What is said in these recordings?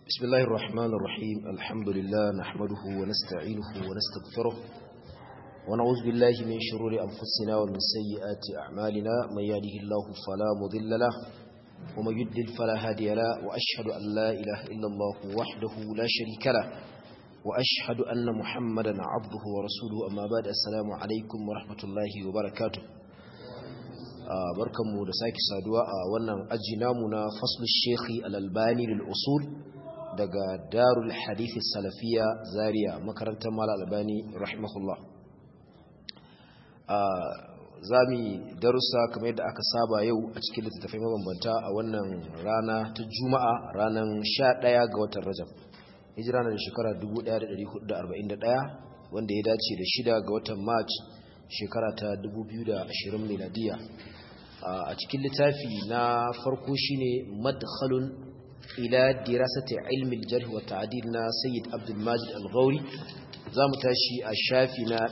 بسم الله الرحمن الرحيم الحمد لله نحمده ونستعينه ونستغفره ونعوذ بالله من شرور أنفسنا ومن سيئات أعمالنا من يهده الله فلا مضل له ومن يضلل فلا هادي له وأشهد أن لا إله إلا الله وحده لا شريك له وأشهد أن محمدا عبده ورسوله أما بعد السلام عليكم ورحمة الله وبركاته barkanmu da sake saduwa a wannan aji namu na faslu shekhi al-albani lil usul daga darul hadith salafiya zaria makarantar mala albani rahimahullah zami darussa kamar yadda aka saba yau a cikin littattafai mabambanta a wannan rana ta juma'a ranar 11 ga watan rajab hijira na da shekara 1441 wanda ya dace da shida ga watan march shekara ta 2020 miladiya a cikin littafi na farko shine madkhalun ila dirasati ilmi al-jarh wa ta'dil na sayyid abdul majid al-ghauri zamu tashi a shafi na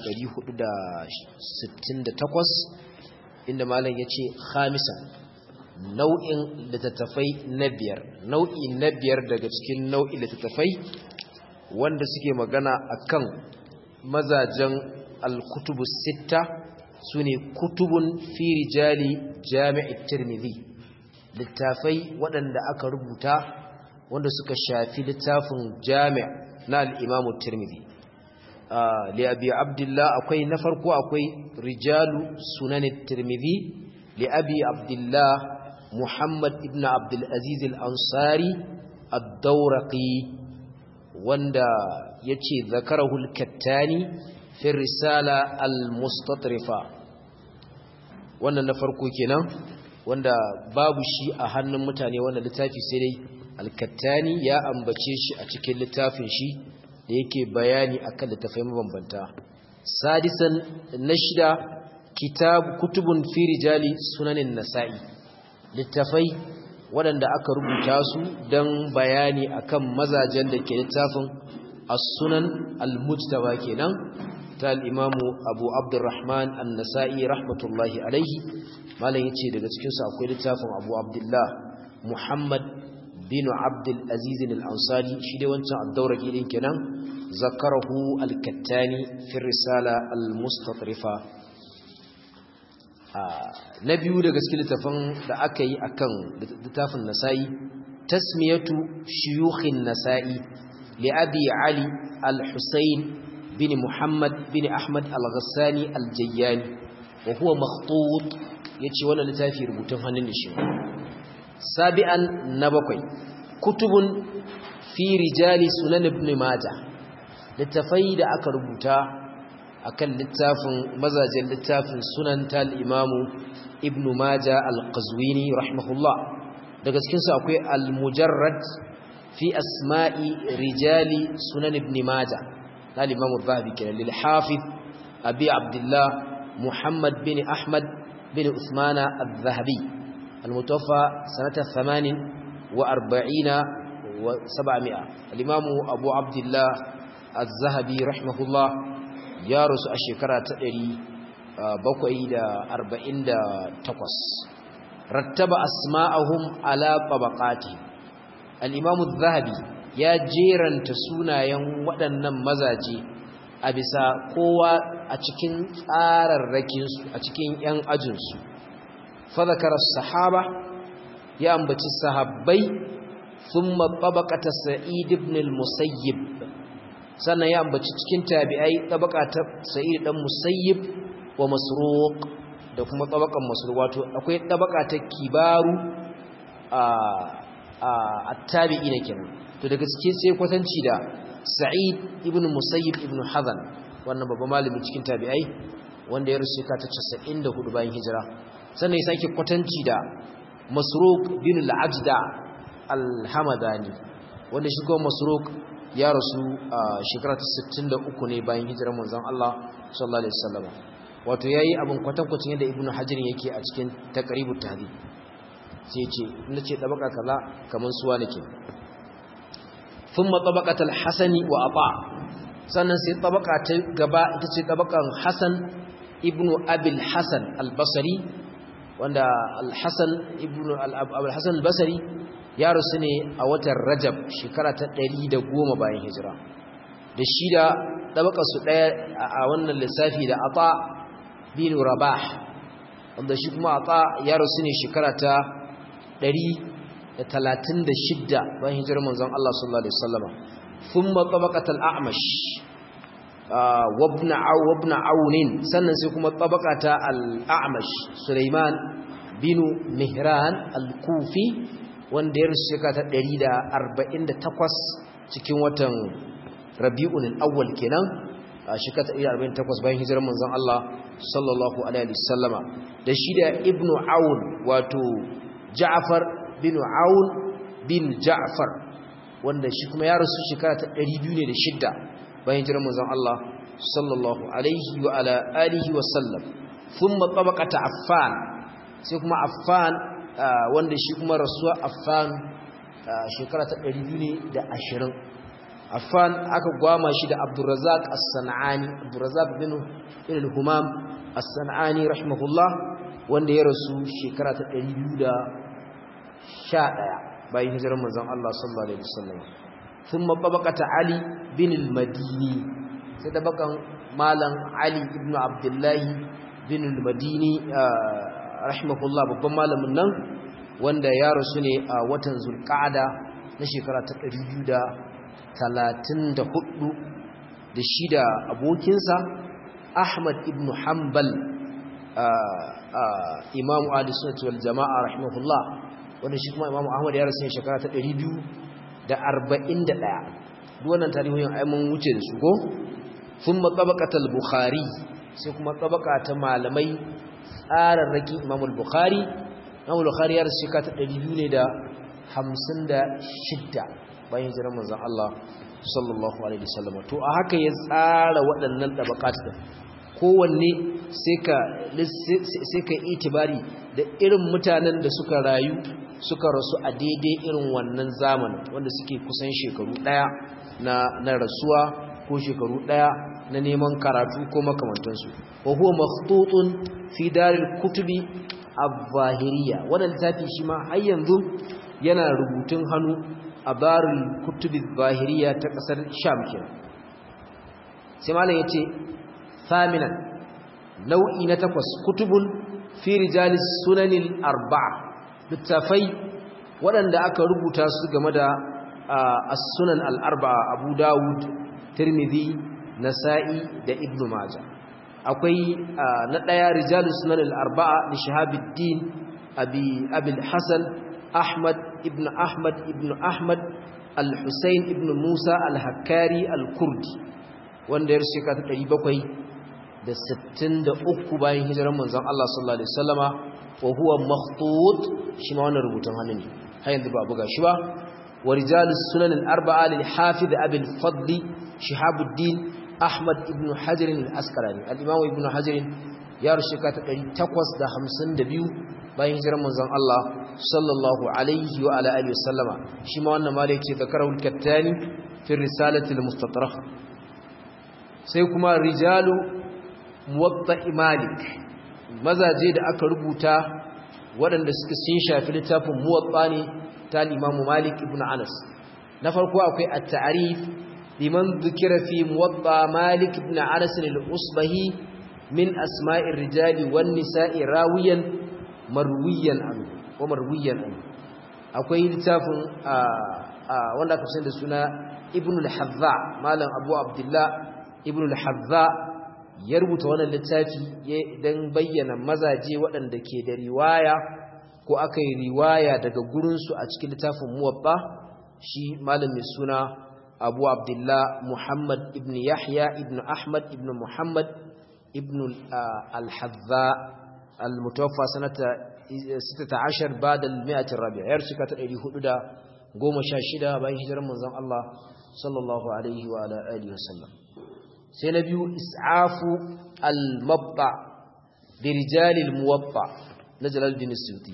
468 inda malam yace khamisan nau'in littattafai na biyar nau'i na biyar daga cikin nau'in littattafai wanda suke magana akan mazajen al-kutubu sitta sune kutubun fi rijali jami'i tirmidhi littafai waɗanda aka rubuta wanda suka shafi littafin jami' na al-imamu tirmidhi li abi abdullah akwai na farko akwai rijalu sunan tirmidhi li abi abdullah muhammad ibn abdul aziz al-ansari ad-dawraqi wanda yace zakarahu al-kattani fi risala al-mustatrifa wannan na farko kenan wanda babu shi a hannun mutane wannan littafi sai dai al-kattani ya ambace shi a cikin littafin shi da yake bayani akan littafai mabambanta sadisan na shida kitab kutubun fi rijali sunanin nasa'i littafai waɗanda aka rubuta su don bayani akan mazajen da ke littafin as-sunan al-mujtaba kenan ta al-imamu abu abdurrahman an-nasa'i rahmatullahi alaihi malam yace daga cikin su akwai littafin abu abdullah muhammad bin abdul aziz al-ansari shi dai wancan ad-dawraki din kenan zakarahu al-kattani fi risala al-mustatrifa na biyu daga cikin littafin da aka yi akan littafin nasa'i tasmiyatu shuyukhin nasa'i li abi ali al-husayn bin muhammad bin ahmad al-ghassani al-jayyani wa huwa makhtut yace wannan littafi rubutun hannun da shi sabi'an na bakwai kutubun fi rijali sunan ibn majah littafai da aka rubuta akan littafin mazajen littafin sunan tal imamu ibn majah al-qazwini rahimahullah daga cikin su akwai al-mujarrad fi asma'i rijali sunan ibn majah tal imamu zahabi kenan lil hafiz abi abdullah muhammad bin ahmad bin usmana al-zahabi al-mutawaffa sanata 48 wa 700 al-imam abu abdullah az-zahabi rahimahullah ya rusu a shekara ta 748 rattaba asma'ahum ala tabaqati al-imam az-zahabi ya jeranta sunayen waɗannan mazaje a bisa kowa a cikin tsararrakinsu a cikin 'yan ajinsu fadakar sahaba ya ambaci sahabbai sun maɓaɓaƙata sa'id ibn al-musayyib sannan ya ambaci cikin tabi'ai ɗabaƙata sa'id ɗan musayyib wa masruq da kuma ɗabaƙan masruq wato akwai ɗabaƙata kibaru a tabi'i na kenan to daga cikin sai kwatanci da sa'id ibn musayyib ibn hazan wannan babban malami cikin tabi'ai wanda ya rusu ka ta 94 bayan hijira sannan ya sake kwatanci da masruq bin al-ajda al-hamadani wanda shi kuma masruq ya rasu a shekara ta 63 ne bayan hijirar manzon Allah sallallahu alaihi wasallam wato yayi abin kwatankwacin yadda ibn hajar yake a cikin taqribut tahdhib sai ce nace tabaka kaza kaman suwa nake ثم طبقة الحسن وأطاع sannan sai tabaka ta gaba ita ce tabakan Hassan ibn Abil Hassan al-Basri wanda al-Hassan ibn al-Hasan al-Basri ya rasu ne a watan rajab shekara ta 110 bayan hijira da shi da ɗabaka su ɗaya a wannan lissafi da ata bin rabah wanda shi kuma ata ya rasu ne shekara ta 136 bayan hijirar manzon Allah sallallahu alaihi wasallama thumma tabaqatul a'mash wabna aw wabna aunin sannan sai kuma tabaqata al-a'mash Sulaiman bin Mihran al-Kufi wanda ya rasu shekara ta 148 cikin watan Rabiul Awwal kenan a shekara ta 148 bayan hijirar manzon Allah sallallahu alaihi wasallama da shi da Ibn Aun wato Ja'far bin Aun bin Ja'far wanda shi kuma ya rasu shekara ta 206 bayan hijirar manzon Allah sallallahu alaihi wa ala alihi wa sallam thumma tabaqata Affan sai kuma Affan wanda shi kuma rasuwa Affan shekara ta 220 Affan aka gwama shi da Abdurrazzaq As-San'ani Abdurrazzaq bin al-Humam As-San'ani rahimahullah wanda ya rasu shekara ta 211 bayan hijirar manzon Allah sallallahu alaihi wasallam thumma tabaqata Ali bin al-Madini sai tabakan malam Ali ibn Abdullah bin al-Madini rahimahullah babban malamin nan wanda ya rasu ne a watan Zulqa'ada na shekara ta 234 da shi da abokinsa Ahmad ibn Hanbal Imam Ali Sunnah wal Jama'a rahimahullah wanda shi kuma Imam Ahmad ya rasu ne shekara ta 241 duk wannan tarihoyin ai mun wuce da su ko thumma tabaqatul bukhari sai kuma tabaka ta malamai tsararraki Imam al-Bukhari Imam al-Bukhari ya rasu shekara ta 200 ne da 56 bayan hijirar manzon Allah sallallahu alaihi wasallam to a haka ya tsara waɗannan tabaqat din kowanne sai ka sai ka itibari da irin mutanen da suka rayu suka rasu a daidai irin wannan zamanin wanda suke kusan shekaru daya na na rasuwa ko shekaru daya na neman karatu ko makamantansu wa huwa makhtutun fi daril kutubi az-zahiriyya wannan littafi shi ma har yanzu yana rubutun hannu a daril kutubi az-zahiriyya ta kasar Sham kenan sai malam yace thaminan nau'i na takwas kutubun fi rijalis sunanil arba'a littafai waɗanda aka rubuta su game da as-sunan al-arba'a Abu Dawud Tirmidhi Nasa'i da Ibn Majah akwai na ɗaya rijalus sunan al-arba'a li Shahabuddin Abi Abi al-Hasan Ahmad ibn Ahmad ibn Ahmad al-Husayn ibn Musa al-Hakkari al-Kurdi wanda ya rushe ta 763 bayan hijirar manzon Allah sallallahu alaihi wasallama wa huwa makhtut shi ma wannan rubutun hannu ne har yanzu ba buga shi ba wa rijalus sunan al-arba'a lil hafiz abi al-fadl shihabuddin ahmad ibn hajar al-asqalani al-imam ibn hajar ya rushe ka ta 852 bayan hijirar manzon Allah sallallahu alaihi wa ala alihi wasallama shi ma wannan malai ce zakarahu al-kattani fi risalati al-mustatraf sai kuma rijalu muwatta malik mazaje da aka rubuta waɗanda suka sun shafi littafin muwatta ne ta limamu malik ibn anas na farko akwai at-ta'rif liman dhukira fi muwatta malik ibn anas al-usbahi min asma'ir rijali wan nisa'i rawiyan marwiyan an wa marwiyan an akwai littafin wanda aka san da suna ibn al-hadza malam abu abdullah ibn al-hadza ya rubuta wannan littafi don bayyana mazaje waɗanda ke da riwaya ko aka yi riwaya daga gurinsu a cikin littafin muwabba shi malamin suna abu abdullah muhammad ibn yahya ibn ahmad ibn muhammad ibn al-hadza al-mutawaffa sanata 16 ba'da al-mi'ah ar-rabi'a yar suka ta 416 bayan hijirar manzon Allah sallallahu alaihi wa ala alihi wasallam sai na biyu is'afu al-mabba bi rijalil muwabba na jalaluddin suyuti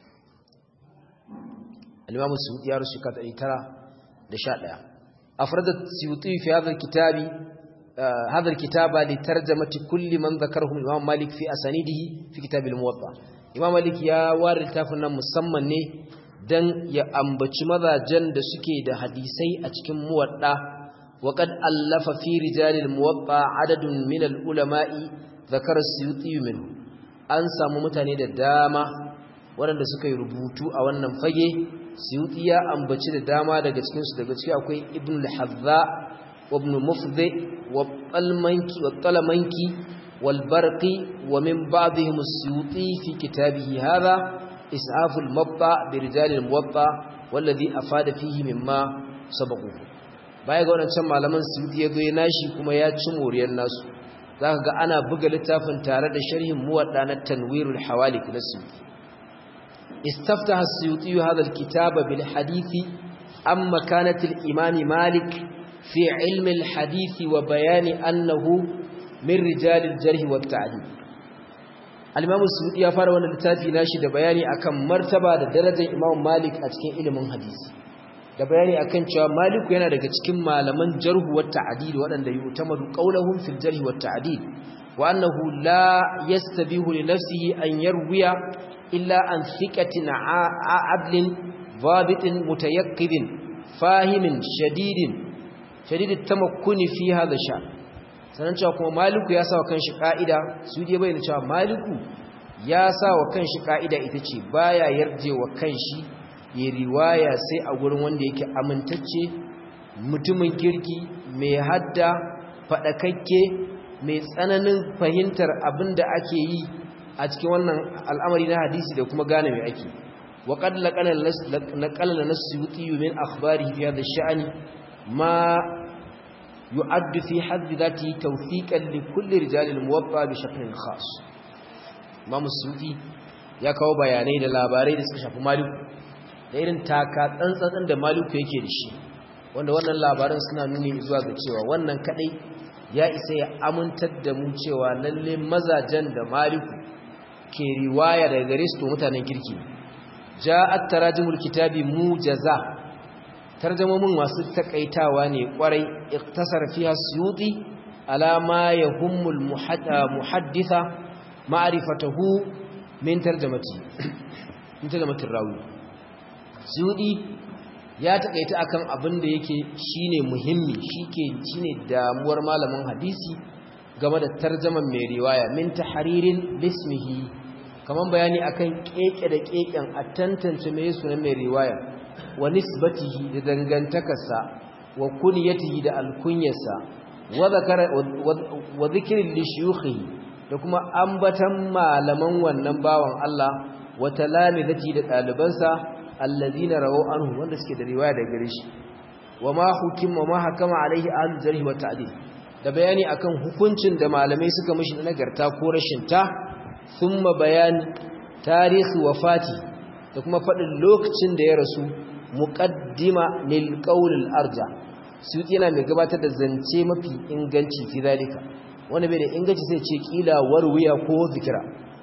al-imam suyuti ya rusu kata 911 afradat suyuti fi hadha al-kitabi hadha al-kitaba li tarjamati kulli man dhakarahu imam malik fi asanidihi fi kitab al-muwatta imam malik ya ware littafin nan musamman ne dan ya ambaci mazajen da suke da hadisai a cikin muwadda وقد ألف في رجال الموطأ عدد من العلماء ذكر السيوطي منه an samu mutane da dama waɗanda suka yi rubutu a wannan fage suyuti ya ambaci da dama daga cikinsu daga ciki akwai ibn al-hadza wa ibn mufdi wa talmanki wa talamanki wal barqi wa min ba'dihim as-suyuti fi kitabihi hadha is'af al-mabta bi rijal al-muwatta والذي afada fihi mimma sabaqu baya ga wadancan malaman suyuti ya zo ya nashi kuma ya ci moriyar nasu zaka ga ana buga littafin tare da sharhin muwadda na tanwirul hawalik na suyuti استفتح السيوطي هذا الكتاب بالحديث عن مكانة الإمام مالك في علم الحديث وبيان أنه من رجال الجرح والتعديل الإمام السيوطي يفعل وانا لتافي ناشد بياني أكم مرتبة درجة إمام مالك أتكين علم الحديث da bayani akan cewa maliku yana daga cikin malaman jarhu wa ta'dil waɗanda yu'tamadu qawluhum fil jarh wa ta'dil wa annahu la yastabihu li nafsihi an yarwiya إلا عن ثقة عدل ضابط متيقظ فاهم شديد شديد التمكن في هذا الشأن sanan cewa kuma maliku ya sa wa kanshi ka'ida su je bayyana cewa maliku ya sa wa kanshi ka'ida ita ce baya yarje wa kanshi ya riwaya sai a gurin wanda yake amintacce mutumin kirki mai hadda fadakakke mai tsananin fahimtar abin da ake yi a cikin wannan al'amari na hadisi da kuma gane mai ake wa qad laqala nasyuti min akhbarihi fi hadha ash-sha'n ma yu'addu fi hadd dhati tawfiqan li kulli rijal al-muwatta bi shaklin khas Imam Suyuti ya kawo bayanai da labarai da suka shafi Malik da irin taka tsantsan da Malik yake da shi wanda wannan labaran suna nuni zuwa ga cewa wannan kadai ya isa ya amintar da mu cewa lalle mazajen da Maliku ke riwaya daga gare su to mutanen kirki ja'at tarajimul kitabi mujaza tarjumomin masu takaitawa ne kwarai iktasar fiha suyuti ala ma yahummul muhadditha ma'rifatuhu min tarjamati min tarjamatir rawi suyuti ya takaita akan abin da yake shine muhimmi shike shine damuwar malamin hadisi game da tarjaman mai riwaya min tahririn bismihi kaman bayani akan keke da keken a tantance mai sunan mai riwaya wa nisbatihi da dangantakarsa wa kunyatihi da alkunyarsa wa zakara wa dhikrin li shuyukhihi da kuma ambatan malaman wannan bawan Allah wa talamizati da dalibansa allazina rawu anhu wanda suke da riwaya daga gare shi wa ma hukima ma hakama alaihi ahlul jarh wa ta'dil da bayani akan hukuncin da malamai suka mishi na nagarta ko rashin ta thumma bayan tarihi wafati da kuma fadin lokacin da ya rasu muqaddima lil qawl al arja su yana mai gabatar da zance mafi inganci fi zalika wanda bai da inganci sai ce kila warwiya ko zikira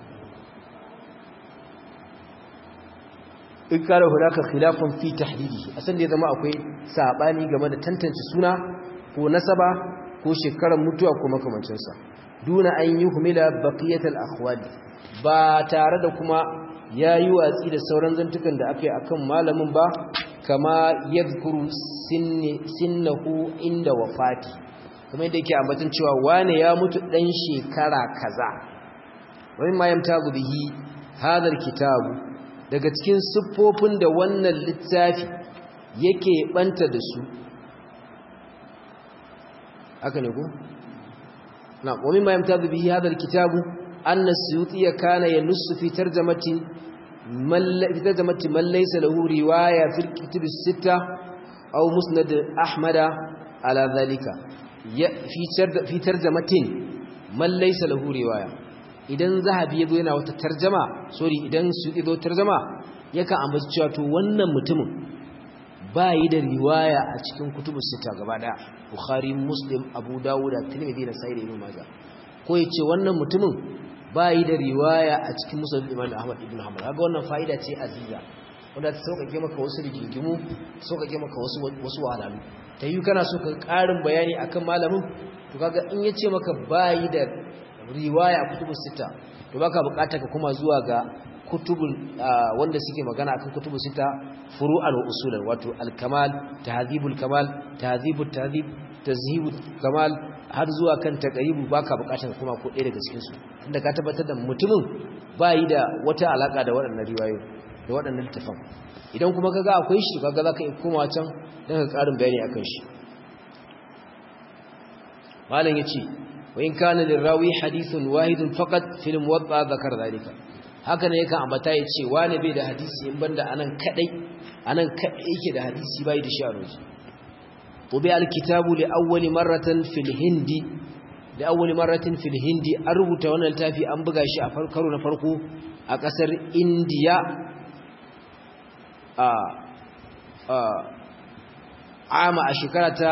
in kare hulaka khilafun fi tahdidi asan da ya zama akwai sabani game da tantance suna ko nasaba ko shekarar mutuwa ko makamancinsa duna an yi humila baqiyatul akhwali ba tare da kuma yayi watsi da sauran zantukan da aka yi akan malamin ba kama yadhkuru sinni sinnahu inda wafati kuma yadda yake ambaton cewa wane ya mutu dan shekara kaza wani ma yamtazu bihi hadal kitabu daga cikin siffofin da wannan littafi yake banta da su haka ne ko na wa mimma yamtazu bihi hadha alkitabu anna as-suyuti kana yanussu fi tarjamati man fi tarjamati man laysa lahu riwaya fi al-kutub as-sittah aw musnad ahmad ala dhalika fi tarjamatin man laysa lahu riwaya idan zahabi yazo yana wata tarjama sorry idan su yazo tarjama yakan ambaci cewa to wannan mutumin ba yi da riwaya a cikin kutubus sita gaba daya bukhari muslim abu dawud tirmidhi da sahih ibn majah ko yace wannan mutumin ba yi da riwaya a cikin musnad imam ahmad ibn hanbal kaga wannan fa'ida ce aziza wanda ta sauƙaƙe maka wasu rigingimu sauƙaƙe maka wasu wasu wahalhalu ta yi kana so ka ƙarin bayani akan malamin to kaga in yace maka ba yi da riwaya a kutubus sita to baka buƙatar ka kuma zuwa ga kutubul wanda suke magana akan kutubul sita furu'an wa usulan wato al-kamal tahdhibul kamal tahdhibut tahdhib tazhibul kamal har zuwa kan taqribu baka bukatar kuma ko ɗaya daga cikin su tunda ka tabbatar da mutumin yi da wata alaka da waɗannan riwayoyi da waɗannan littafan idan kuma kaga akwai shi kaga zaka yi komawa can dan ka karin bayani akan shi malam yace wa in kana lirawi hadithun wahidun faqat fil muwatta zakar zalika haka ne yakan ambata yace wani bai da hadisi in banda anan kadai anan kadai yake da hadisi bai da shi a roji طبع الكتاب لأول مرة في الهند لأول مرة في الهند أربط وانا التافي أنبغى شيء أفكروا نفرقوا أكسر إنديا آه آه عام أشكرة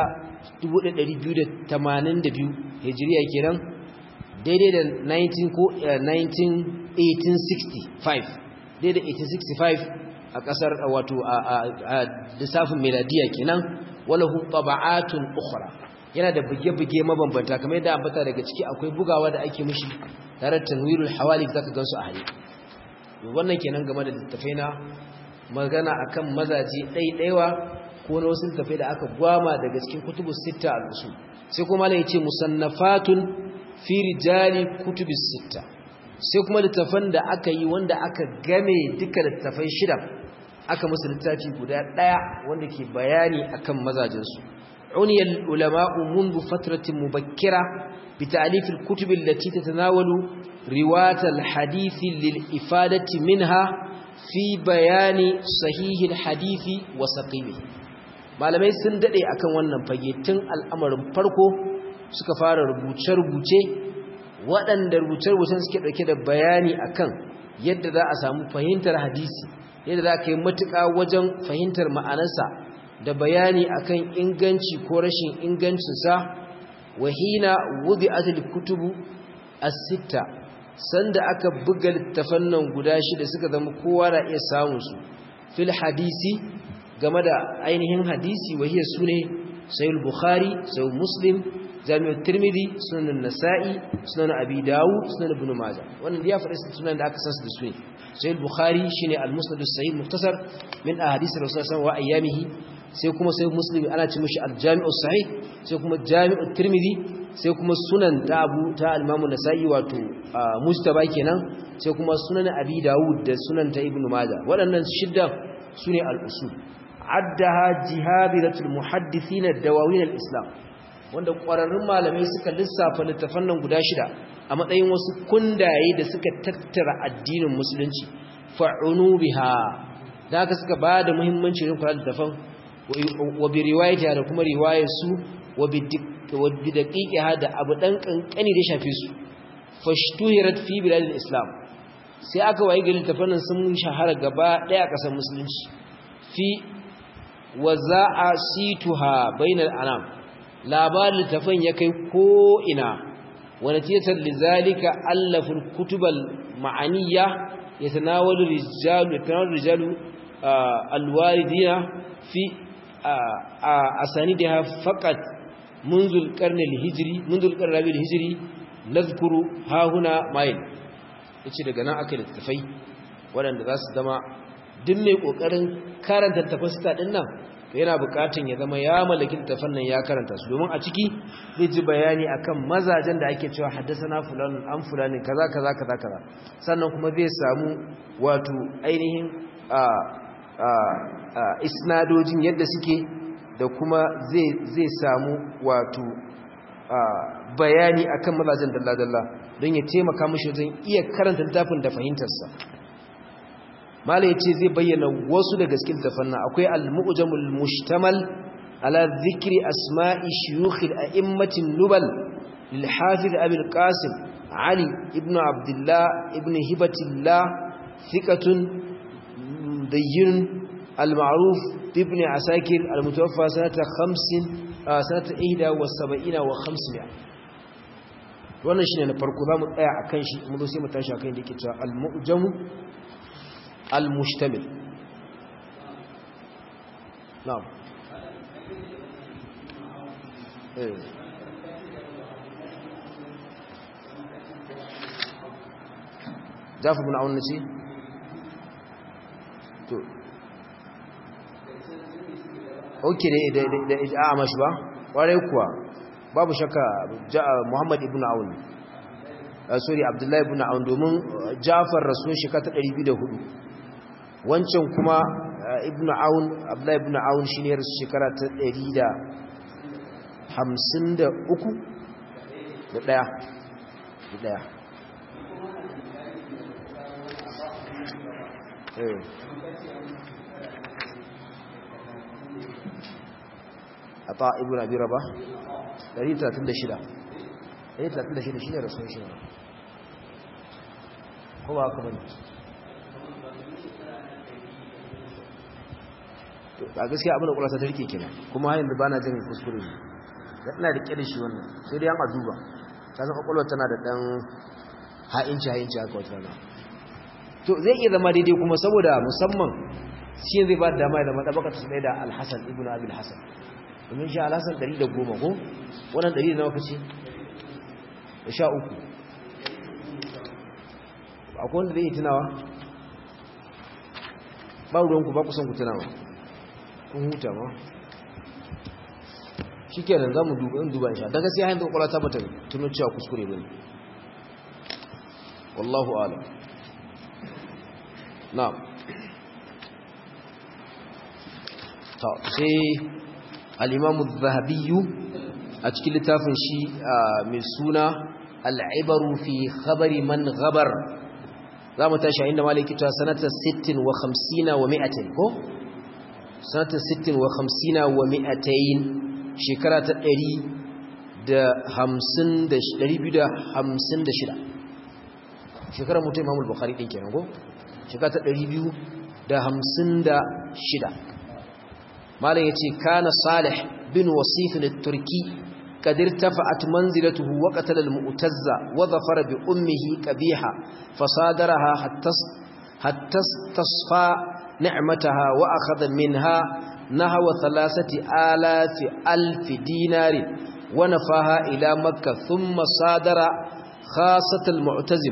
1282 هجرية كيران daidai da 19 ko 1865 daidai 1865 a kasar wato a lissafin meladiya kenan walahu taba'atun ukhra yana da buge-buge mabambanta kamar yadda ambata daga ciki akwai bugawa da ake mishi tare da tanwirul hawali zaka gansu a hali wannan kenan game da littafai na magana akan mazaje ɗaiɗaiwa ko na wasu littafai da aka gwama daga cikin kutubus sitta al-usul sai kuma ne yace musannafatun fi rijali kutubus sitta sai kuma littafan da aka yi wanda aka game duka littafai shida aka musu littafi guda daya wanda ke bayani akan mazajinsu uniyal ulama'u mundu fatratin mubakkira bi ta'lif al-kutub allati tatanawalu riwayat al-hadith lil ifadati minha fi bayani sahih al-hadith wa saqimi malamai sun dade akan wannan fage tun al'amarin farko suka fara rubuce-rubuce waɗanda rubuce-rubucen suke ɗauke da bayani akan yadda za a samu fahimtar hadisi yadda za ka yi matuƙa wajen fahimtar ma'anarsa da bayani akan inganci ko rashin ingancinsa wahina wubi atil kutubu as-sitta sanda aka buga littafan nan guda shida suka zama kowa na iya samun su fil hadisi game da ainihin hadisi wahiyar sune sayyid bukhari sayyid muslim jami'ar tirmidhi sunan nasa'i sunan abi dawud sunan ibn majah wannan ya faɗi sunan da aka san su da su ne sai al-bukhari shine al-musnad as-sahih mukhtasar min ahadith rasul sallallahu alaihi wa ayyamihi sai kuma sai muslim ana ce mishi al-jami'u sahih sai kuma jami'u tirmidhi sai kuma sunan ta abu ta al-imam nasa'i wato mustaba kenan sai kuma sunan abi dawud da sunan ta ibn majah waɗannan shidda sune al-usul addaha jihabiratul muhaddithin ad-dawawin al-islam wanda ƙwararrun malamai suka lissafa littafan nan guda shida a matsayin wasu kundaye da suka tattara addinin musulunci fa'unu biha da haka suka ba da muhimmanci rin kula da littafan wa bi riwayata da kuma riwayar su wa bi daqiqiha da abu dan kankani da shafe su fashtuhirat fi biladil islam sai aka waye ga littafan nan sun shahara gaba daya kasar musulunci fi waza'a situha bainal anam labarin littafin ya kai ko'ina wani titar lizalika allafin kutubal ma'aniya ya tanawar rijalu alwaridina fi a sani da ya faƙat munzul ƙarnin hijiri munzul ƙarnin hijiri na zukuru hahuna mayin ya ce daga nan aka yi littafai waɗanda za su zama duk mai ƙoƙarin karanta tafasta ɗin nan yana bukatun ya zama ya mallaki littafin nan ya karanta su domin a ciki zai ji bayani akan mazajen da ake cewa haddasana fulan an fulani kaza kaza kaza kaza sannan kuma zai samu wato ainihin a a isnadojin yadda suke da kuma zai zai samu wato bayani akan mazajen dalla dalla don ya taimaka mishi wajen iya karanta littafin da fahimtarsa mala ya ce zai bayyana wasu daga cikin tafanna akwai al-mu'jamul mushtamal ala dhikri asma'i shuyukh al-a'immatin nubal lil hafiz abi al-qasim ali ibn abdullah ibn hibatillah thiqatun dayyin al-ma'ruf ibn asakir al-mutawaffa sanata 50 sanata 71 wa 500 wannan shine na farko zamu tsaya akan shi mu zo sai mu tashi akan da yake cewa al-mu'jamu المشتمل نعم ايه جعفر بن عون نسي to ok da a mashi ba ƙwarai kuwa babu shakka muhammad ibn aun sorry abdullahi ibn aun domin jafar rasuwan shekara ta 204 wancan kuma ibn aun abdullahi ibn aun shi ne rasu shekara ta 153 da ɗaya da ɗaya a ta ibn abi raba 136 136 shi ne rasu shi ko ba haka bane a gaskiya abin da kula ta rike kenan kuma yanzu ba na jin kuskure ne da ina da da shi wannan sai dai an aduba ta zama kwakwalwa tana da ɗan ha'inci ha'inci haka wata rana to zai iya zama daidai kuma saboda musamman shi zai ba da dama da matsabaka ta tsaye da alhassan ibn abil hassan domin shi alhassan 110 ko wannan 100 da nawa kace da sha uku akwai wanda zai yi tunawa ba ruwanku ba kusan ku tunawa kun huta ma shi kenan za mu duba in duba insha daga sai hanyar kwakwala ta bata tuno cewa kuskure bane wallahu alam na'am ta sai al-imam az-zahabi a cikin littafin shi mai suna al-ibaru fi khabari man ghabar za mu tashi inda maliki ta sanata 60 wa 50 wa 100 ko sanata 60 wa 50 wa 200 shekara ta ɗari da hamsin da da hamsin shida shekarar mutum imamul bukhari ɗin kenan ko shekara ta ɗari biyu da hamsin da shida malam ya ce kana salih bin wasifin turki kadir tafa'at manzilatuhu wa qatala al-mu'tazza wa dhafara bi ummihi qabiha fasadaraha hatta hatta tasfa ni'mataha wa akhadha minha نحو ثلاثة آلاف ألف دينار ونفاها إلى مكة ثم صادر خاصة المعتزم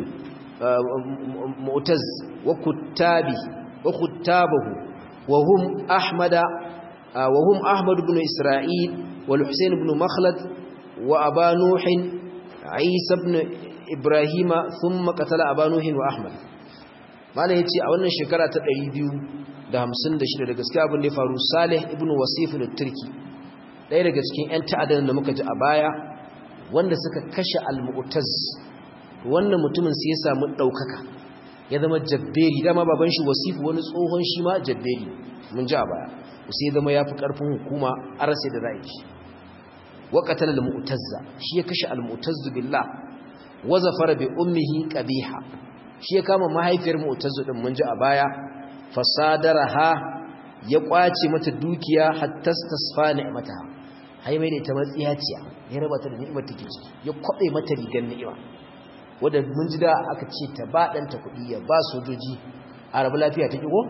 معتز وكتابه وكتابه وهم أحمد وهم أحمد بن إسرائيل والحسين بن مخلد وأبا نوح عيسى بن إبراهيم ثم قتل أبا نوح وأحمد ما لا يتي أولا شكرة تقريبيو da hamsin da shida da gaske abin da ya faru salih ibn wasif da turki ɗaya daga cikin 'yan ta'adar da muka ji a baya wanda suka kashe al-mu'taz wannan mutumin sai ya samu ɗaukaka ya zama jabberi dama baban shi wasif wani tsohon shi ma jabberi mun ji a baya sai ya zama ya fi ƙarfin hukuma a rasa da za'a shi wa qatala al-mu'tazza shi ya kashe al-mu'tazz billah wa zafara bi ummihi qabiha shi ya kama mahaifiyar mu'tazz din mun ji a baya fasadaraha ya kwace mata dukiya hatta tasfa ni'mataha hai mai da ita matsiyaciya ya raba ta da ni'imar take ciki ya kwabe mata rigar ni'ima wanda mun ji da aka ce ta ba danta kuɗi ya ba sojoji a rabu lafiya ta kigo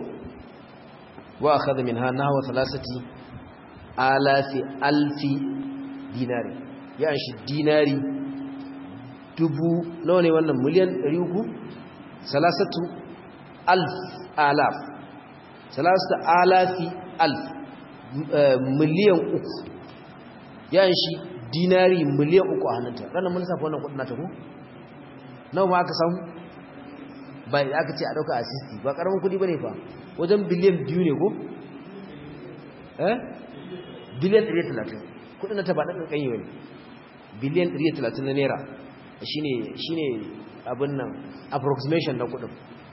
wa akhadha minha nahwa thalathati alafi alfi dinari ya shi dinari dubu nawa ne wannan miliyan 300 salasatu alf alaf salasta alafi alf miliyan uku yan shi dinari miliyan uku a hannunta ranar mun safa wannan kudin nata ko nawa ma aka samu ba aka ce a dauka asisti ba karamin kudi bane fa wajen biliyan biyu ne ko eh biliyan 130 kudin nata ba dan kanyi bane biliyan 130 na naira shine shine abin nan approximation na kudin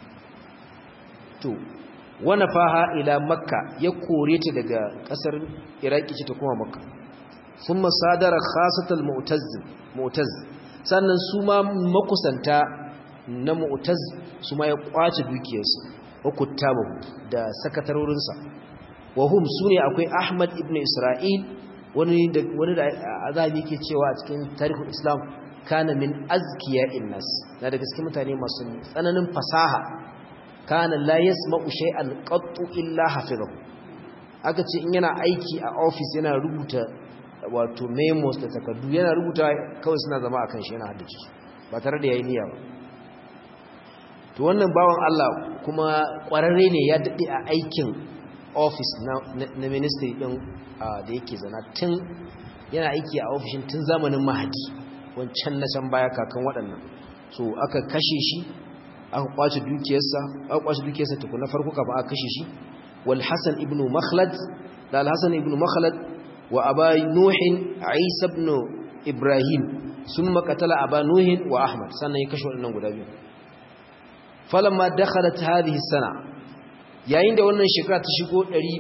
to wana faha ila makka ya kore ta daga kasar iraki ce ta kuma makka sun masadara khasatal mu'taz sannan su ma makusanta na mu'taz su ma ya kwace dukiyarsu wa kuttabahu da sakatarorinsa wa hum sune akwai ahmad ibn isra'il wani da wani da azabi yake cewa a cikin tarihin islam kana min azkiya'in nas na daga cikin mutane masu tsananin fasaha kana la yasma'u shay'an qattu illa hafizahu aka ce in yana aiki a office yana rubuta wato memos da takardu yana rubuta kawai suna zama akan shi yana haddace ba tare da yayi niyya ba to wannan bawan Allah kuma kwararre ne ya dade a aikin office na, na, ministry din da yake zana tun yana aiki a ofishin tun zamanin mahadi wancan na can baya kakan waɗannan so aka kashe shi aka kwace dukiyarsa aka kwace dukiyarsa tukuna farko kafin aka kashe shi wal hasan ibn makhlad da al hasan ibn makhlad wa aba nuhin isa ibn ibrahim summa qatala aba nuhin wa ahmad sannan ya kashe waɗannan guda biyu falamma dakhalat hadhihi sana yayin da wannan shekara ta shigo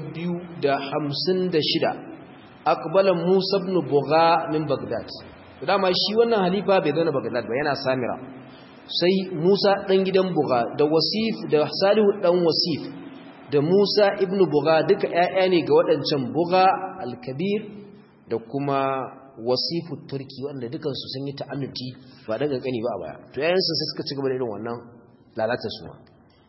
256 aqbala musa ibn bugha min bagdad dama shi wannan halifa bai zana bagdad ba yana samira sai Musa ɗan gidan Buga da Wasif da Salihu ɗan Wasif da Musa ibn Buga duka ‘ya'ya ne ga waɗancan Buga al-Kabir da kuma Wasifu Turki wanda dukansu sun yi ta'annuti ba daga ƙani ba a baya. To ‘ya'yansu sai suka ci gaba da irin wannan lalata su ma.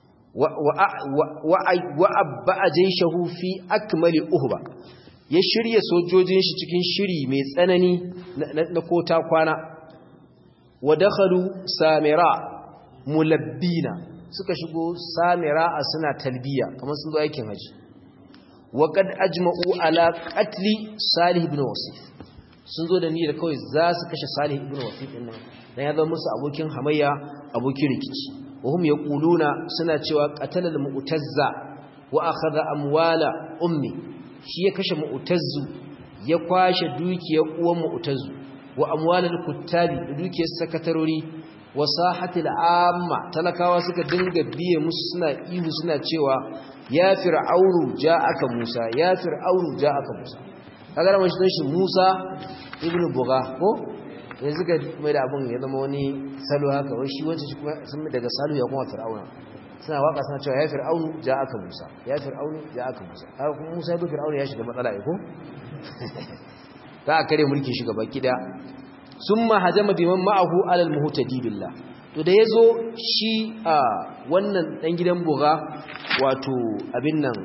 Wa abba a jai shahu fi akmali uhuba ya shirya sojojin shi cikin shiri mai tsanani na kota kwana wa dakhalu samira mulabbina suka shigo samira a suna talbiya kamar sun zo aikin haji wa qad ajma'u ala qatli salih ibn wasif sun zo da niyyar kawai za su kashe salih ibn wasif din nan dan ya zama musu abokin hamayya abokin rikici wa hum yaquluna suna cewa qatala al-mu'tazza wa akhadha amwala ummi shi ya kashe mu'tazzu ya kwashe dukiyar uwan mu'tazzu wa amwalal kuttabi da dukiyar sakatarori wa sahatil amma talakawa suka dinga biye musu suna ihu suna cewa ya fir'aunu ja'aka musa ya fir'aunu ja'aka musa kaga da mashi shi musa ibnu buga ko yanzu ga mai da abun ya zama wani salo haka wai shi wancan shi kuma sun daga salo ya kuma fir'auna suna waka suna cewa ya fir'aunu ja'aka musa ya fir'aunu ja'aka musa kaga kuma musa ibnu fir'aunu ya shiga matsala ko za a kare mulkin shi gaba kida sun mahajama biman ma'ahu alal muhtadi billah to da yazo shi a wannan dan gidan buga wato abin nan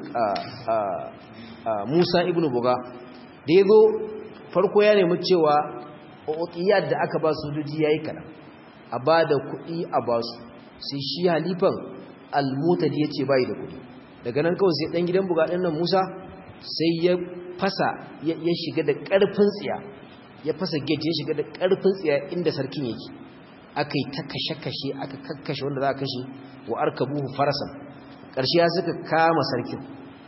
Musa ibn buga da yazo farko ya nemi cewa uqiyat da aka ba sojoji yayi kana a bada kuɗi a basu sai shi halifan al-mutadi yace bai da kuɗi daga nan kawai sai dan gidan buga din nan Musa sai ya fasa ya shiga da ƙarfin tsiya ya fasa gate ya shiga da ƙarfin tsiya inda sarkin yake aka yi ta kashe-kashe aka kakkashe wanda za a kashe wa arka buhu farasan ƙarshe ya suka kama sarkin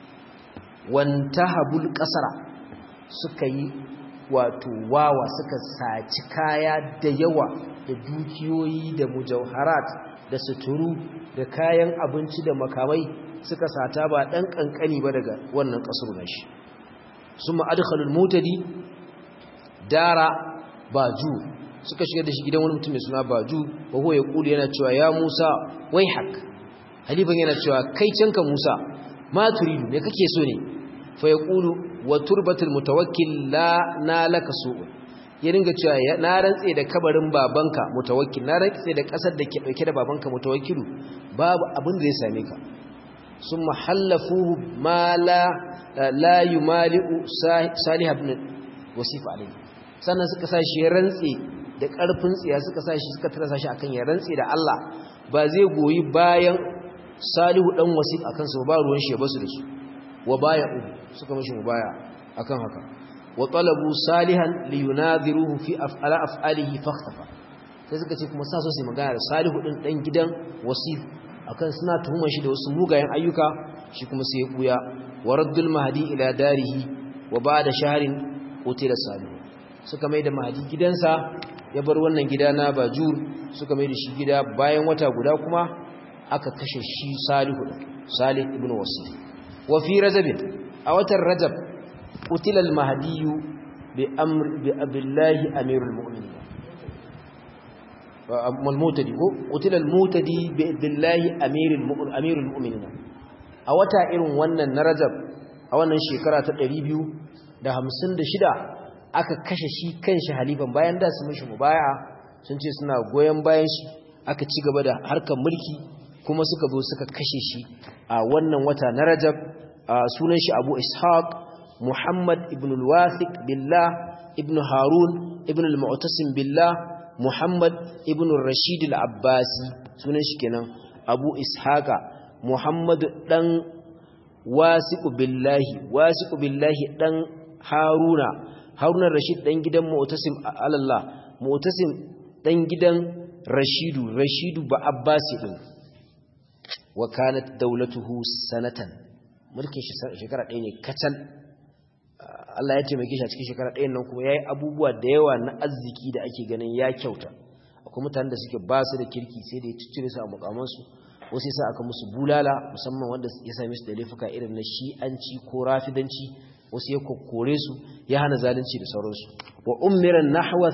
wanta habul ƙasara suka yi wato wawa suka saci kaya da yawa da dukiyoyi da mujauharat da suturu da kayan abinci da makamai suka sata ba ɗan ƙanƙani ba daga wannan ƙasar nashi sun ma'adkhalul mutadi dara baju suka shiga da shi gidan wani mutum mai suna baju wa huwa ya kulu yana cewa ya musa wai hak halifan yana cewa kai canka musa ma turidu me kake so ne fa ya kulu wa turbatul mutawakkil la na laka su'un ya ringa cewa na rantse da kabarin babanka mutawakkil na rantse da kasar da ke dauke da babanka mutawakkilu babu abin da zai same ka sun mahallafuhu ma la la yumali'u salih ibn wasif alayhi sannan suka sa shi rantse da karfin tsiya suka sa shi suka tarasa shi akan ya rantse da Allah ba zai goyi bayan salihu dan wasif akan su ba ruwan shi ya basu da su wa baya'u suka mishi mubaya akan haka wa talabu salihan li yunadhiruhu fi af'ala af'alihi fakhtafa sai suka ce kuma sa so sai magana da salihu din dan gidan wasif akan suna tuhumar shi da wasu mugayen ayyuka shi kuma sai ya buya wa raddul mahdi ila darihi wa ba'da shahrin qutila salihu suka mai da mahdi gidansa ya bar wannan gida na bajur suka mai da shi gida bayan wata guda kuma aka kashe shi salihu salih ibn wasif wa fi rajab a watan rajab qutila al mahdi bi amr bi abillahi amirul mu'minin al-mutadi ko qutila al-mutadi bi billahi amirul mu'min amirul mu'minin a wata irin wannan na Rajab a wannan shekara ta 256 aka kashe shi kanshi halifan bayan da su mishi mubaya'a sun ce suna goyen bayan shi aka ci gaba da harkar mulki kuma suka zo suka kashe shi a wannan wata na Rajab sunan shi Abu Ishaq Muhammad ibn al-Wathiq billah ibn Harun ibn al-Mu'tasim billah Muhammad ibn Rashid al-Abbasi sunan shi kenan abu ishaqa muhammadu dan wasiqu billahi wasiqu billahi dan haruna haruna rashid dan gidan mu'tasim alallah mu'tasim dan gidan rashidu rashidu ba abbasi din wa kanat dawlatuhu sanatan mulkin shekara ɗaya ne kacal Allah ya taimake shi a cikin shekara ɗayan nan kuma yayi abubuwa da yawa na arziki da ake ganin ya kyauta akwai mutanen da suke ba su da kirki sai da ya ciccire su a mukamansu wasu yasa aka musu bulala musamman wanda ya same su da laifuka irin na shi'anci ko rafidanci wasu ya kokkore su ya hana zalunci da sauransu wa ummiran nahwa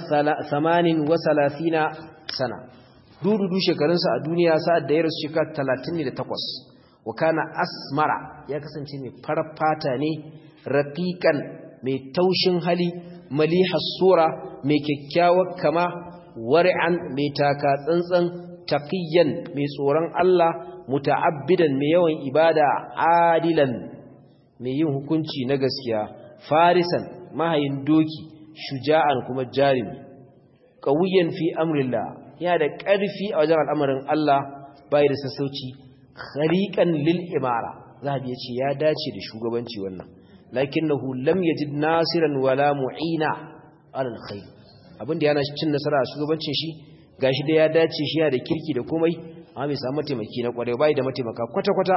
38 sana dududu shekarunsa a duniya sa'ad da ya rasu shekara 38 wa kana asmara ya kasance mai farar fata ne raqiqan mai taushin hali malihas sura mai kyakkyawar kama wari'an mai taka tsantsan taqiyan mai tsoron Allah muta'abbidan mai yawan ibada adilan mai yin hukunci na gaskiya farisan mahayin doki shuja'an kuma jarimi qawiyan fi amrillah yana da ƙarfi a wajen al'amarin Allah bai da sassauci khariqan lil imara zahabi yace ya dace da shugabanci wannan lakinnahu lam yajid nasiran wala mu'ina ala alkhair abinda yana cin nasara a shugabancin shi gashi da ya dace shi yana da kirki da komai amma bai samu mataimaki na kwarai bai da mataimaka kwata kwata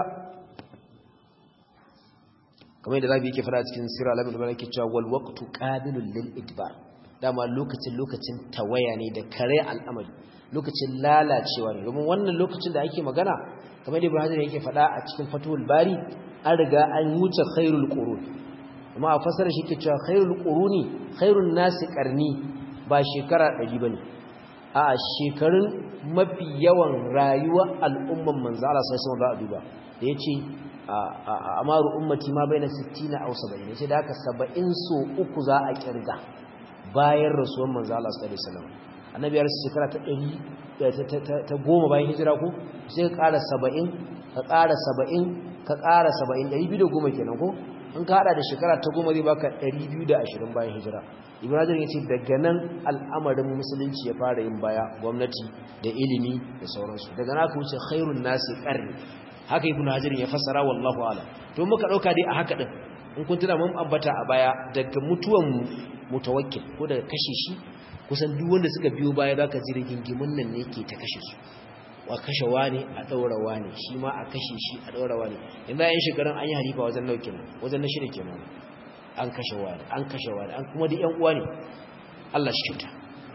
kamar yadda zabi yake fara cikin sirra alamin da yake cewa wal waqtu qabilul lil idbar dama lokacin lokacin tawaya ne da kare al'amari lokacin lalacewa ne domin wannan lokacin da ake magana kamar da Ibrahim yake faɗa a cikin Fathul Bari an riga an wuce khairul qurun amma a fasara shi ke cewa khairul quruni khairun nasi qarni ba shekara 100 bane a shekarun mafi yawan rayuwar al'umman manzo Allah sai sun ra'a duba da yace amaru ummati ma baina 60 aw 70 yace da haka 70 so uku za a kirga bayan rasuwar manzo Allah sallallahu alaihi wasallam annabi ya rasu shekara ta 100 ta goma bayan hijira ko sai ka ƙara 70 ka ƙara 70 ka ƙara 70 210 kenan ko in ka hada da shekara ta goma zai baka 220 bayan hijira ibrahim ya ce daga nan al'amarin musulunci ya fara yin baya gwamnati da ilimi da sauransu daga na ka wuce khairun nasi qarni haka ibn hajar ya fassara wallahu a'lam to muka dauka dai a haka din in kun tuna mun ambata a baya daga mutuwan mutawakkil ko daga kashe shi kusan duk wanda suka biyo baya zaka ji rigingimin nan ne ke ta kashe su wa kashe wani a daura wani shi ma a kashe shi a daura wani yanzu ayin shekarun an yi halifa wajen naukin wajen na shida kenan an kashe wani an kashe wani an kuma da yan uwa ne Allah shi kyauta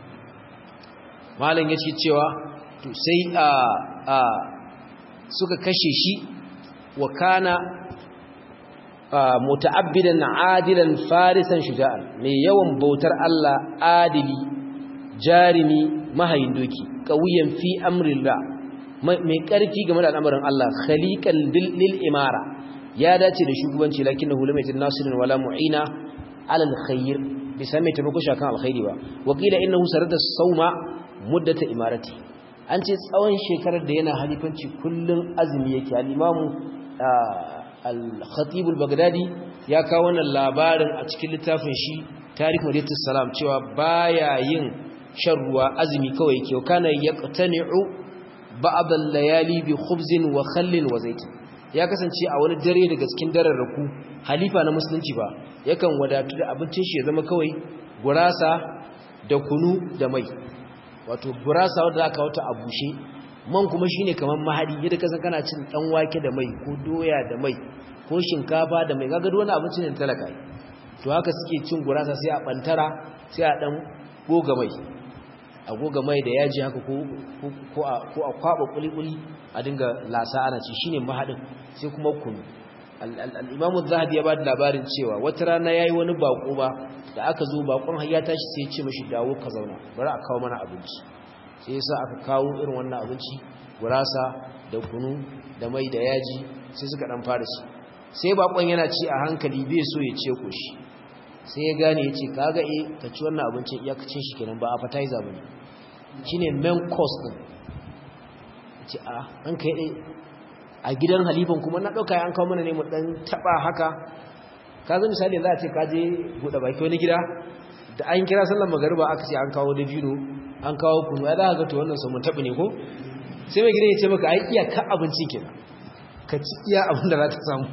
malam yace cewa to sai a a suka kashe shi wa kana muta'abbidan adilan farisan shuja'an mai yawan bautar Allah adili jarimi mahayin doki qawiyan fi amrillah mai karfi game da al'amarin Allah khaliqan lil imara ya dace da shugabanci lakinnahu lam yajid nasirin wala mu'ina ala alkhair bisa mai taimako shakan alkhairi ba wakila innahu sarada sauma muddata imarati an ce tsawon shekarar da yana halifanci kullun azumi yake al-imamu al-khatib al-baghdadi ya kawo wannan labarin a cikin littafin shi tarikh madinatus salam cewa baya yin shan ruwa azumi kawai yake kana yaqtani'u ba'd al-layali bi khubzin wa khallin wa zaitin ya kasance a wani dare daga cikin dararraku halifa na musulunci ba yakan wadatu da abincin shi ya zama kawai gurasa da kunu da mai wato gurasa wanda aka wata a bushe man kuma shine kaman mahadi yadda kasan kana cin dan wake da mai ko doya da mai ko shinkafa da mai kaga wani abinci ne talaka to haka suke cin gurasa sai a bantara sai a dan goga mai a goga mai da yaji haka ko ko a ko a kwaba kulikuli a dinga lasa ana ci shine mahadin sai kuma kunu al-Imam az-Zahabi ya bada labarin cewa wata rana yayi wani bako ba da aka zo bakon har ya tashi sai ya ce mishi dawo ka zauna bari a kawo mana abinci sai yasa aka kawo irin wannan abinci gurasa da kunu da mai da yaji sai suka dan fara ci sai bakon yana ci a hankali bai so ya ce ko shi sai ya gane ya ce kaga eh ka ci wannan abincin iyakacin shi kenan ba appetizer bane shine main course din ce a an kai dai a gidan halifan kuma na dauka an kawo mana ne mu dan taba haka ka zo misali za a ce ka je bude baki wani gida da an kira sallar magariba aka ce an kawo dabino an kawo kunu ya za ka ga to wannan sun tabi ne ko sai mai gidan ya ce maka ai iya ka abincin kenan ka ci iya abin da za ta samu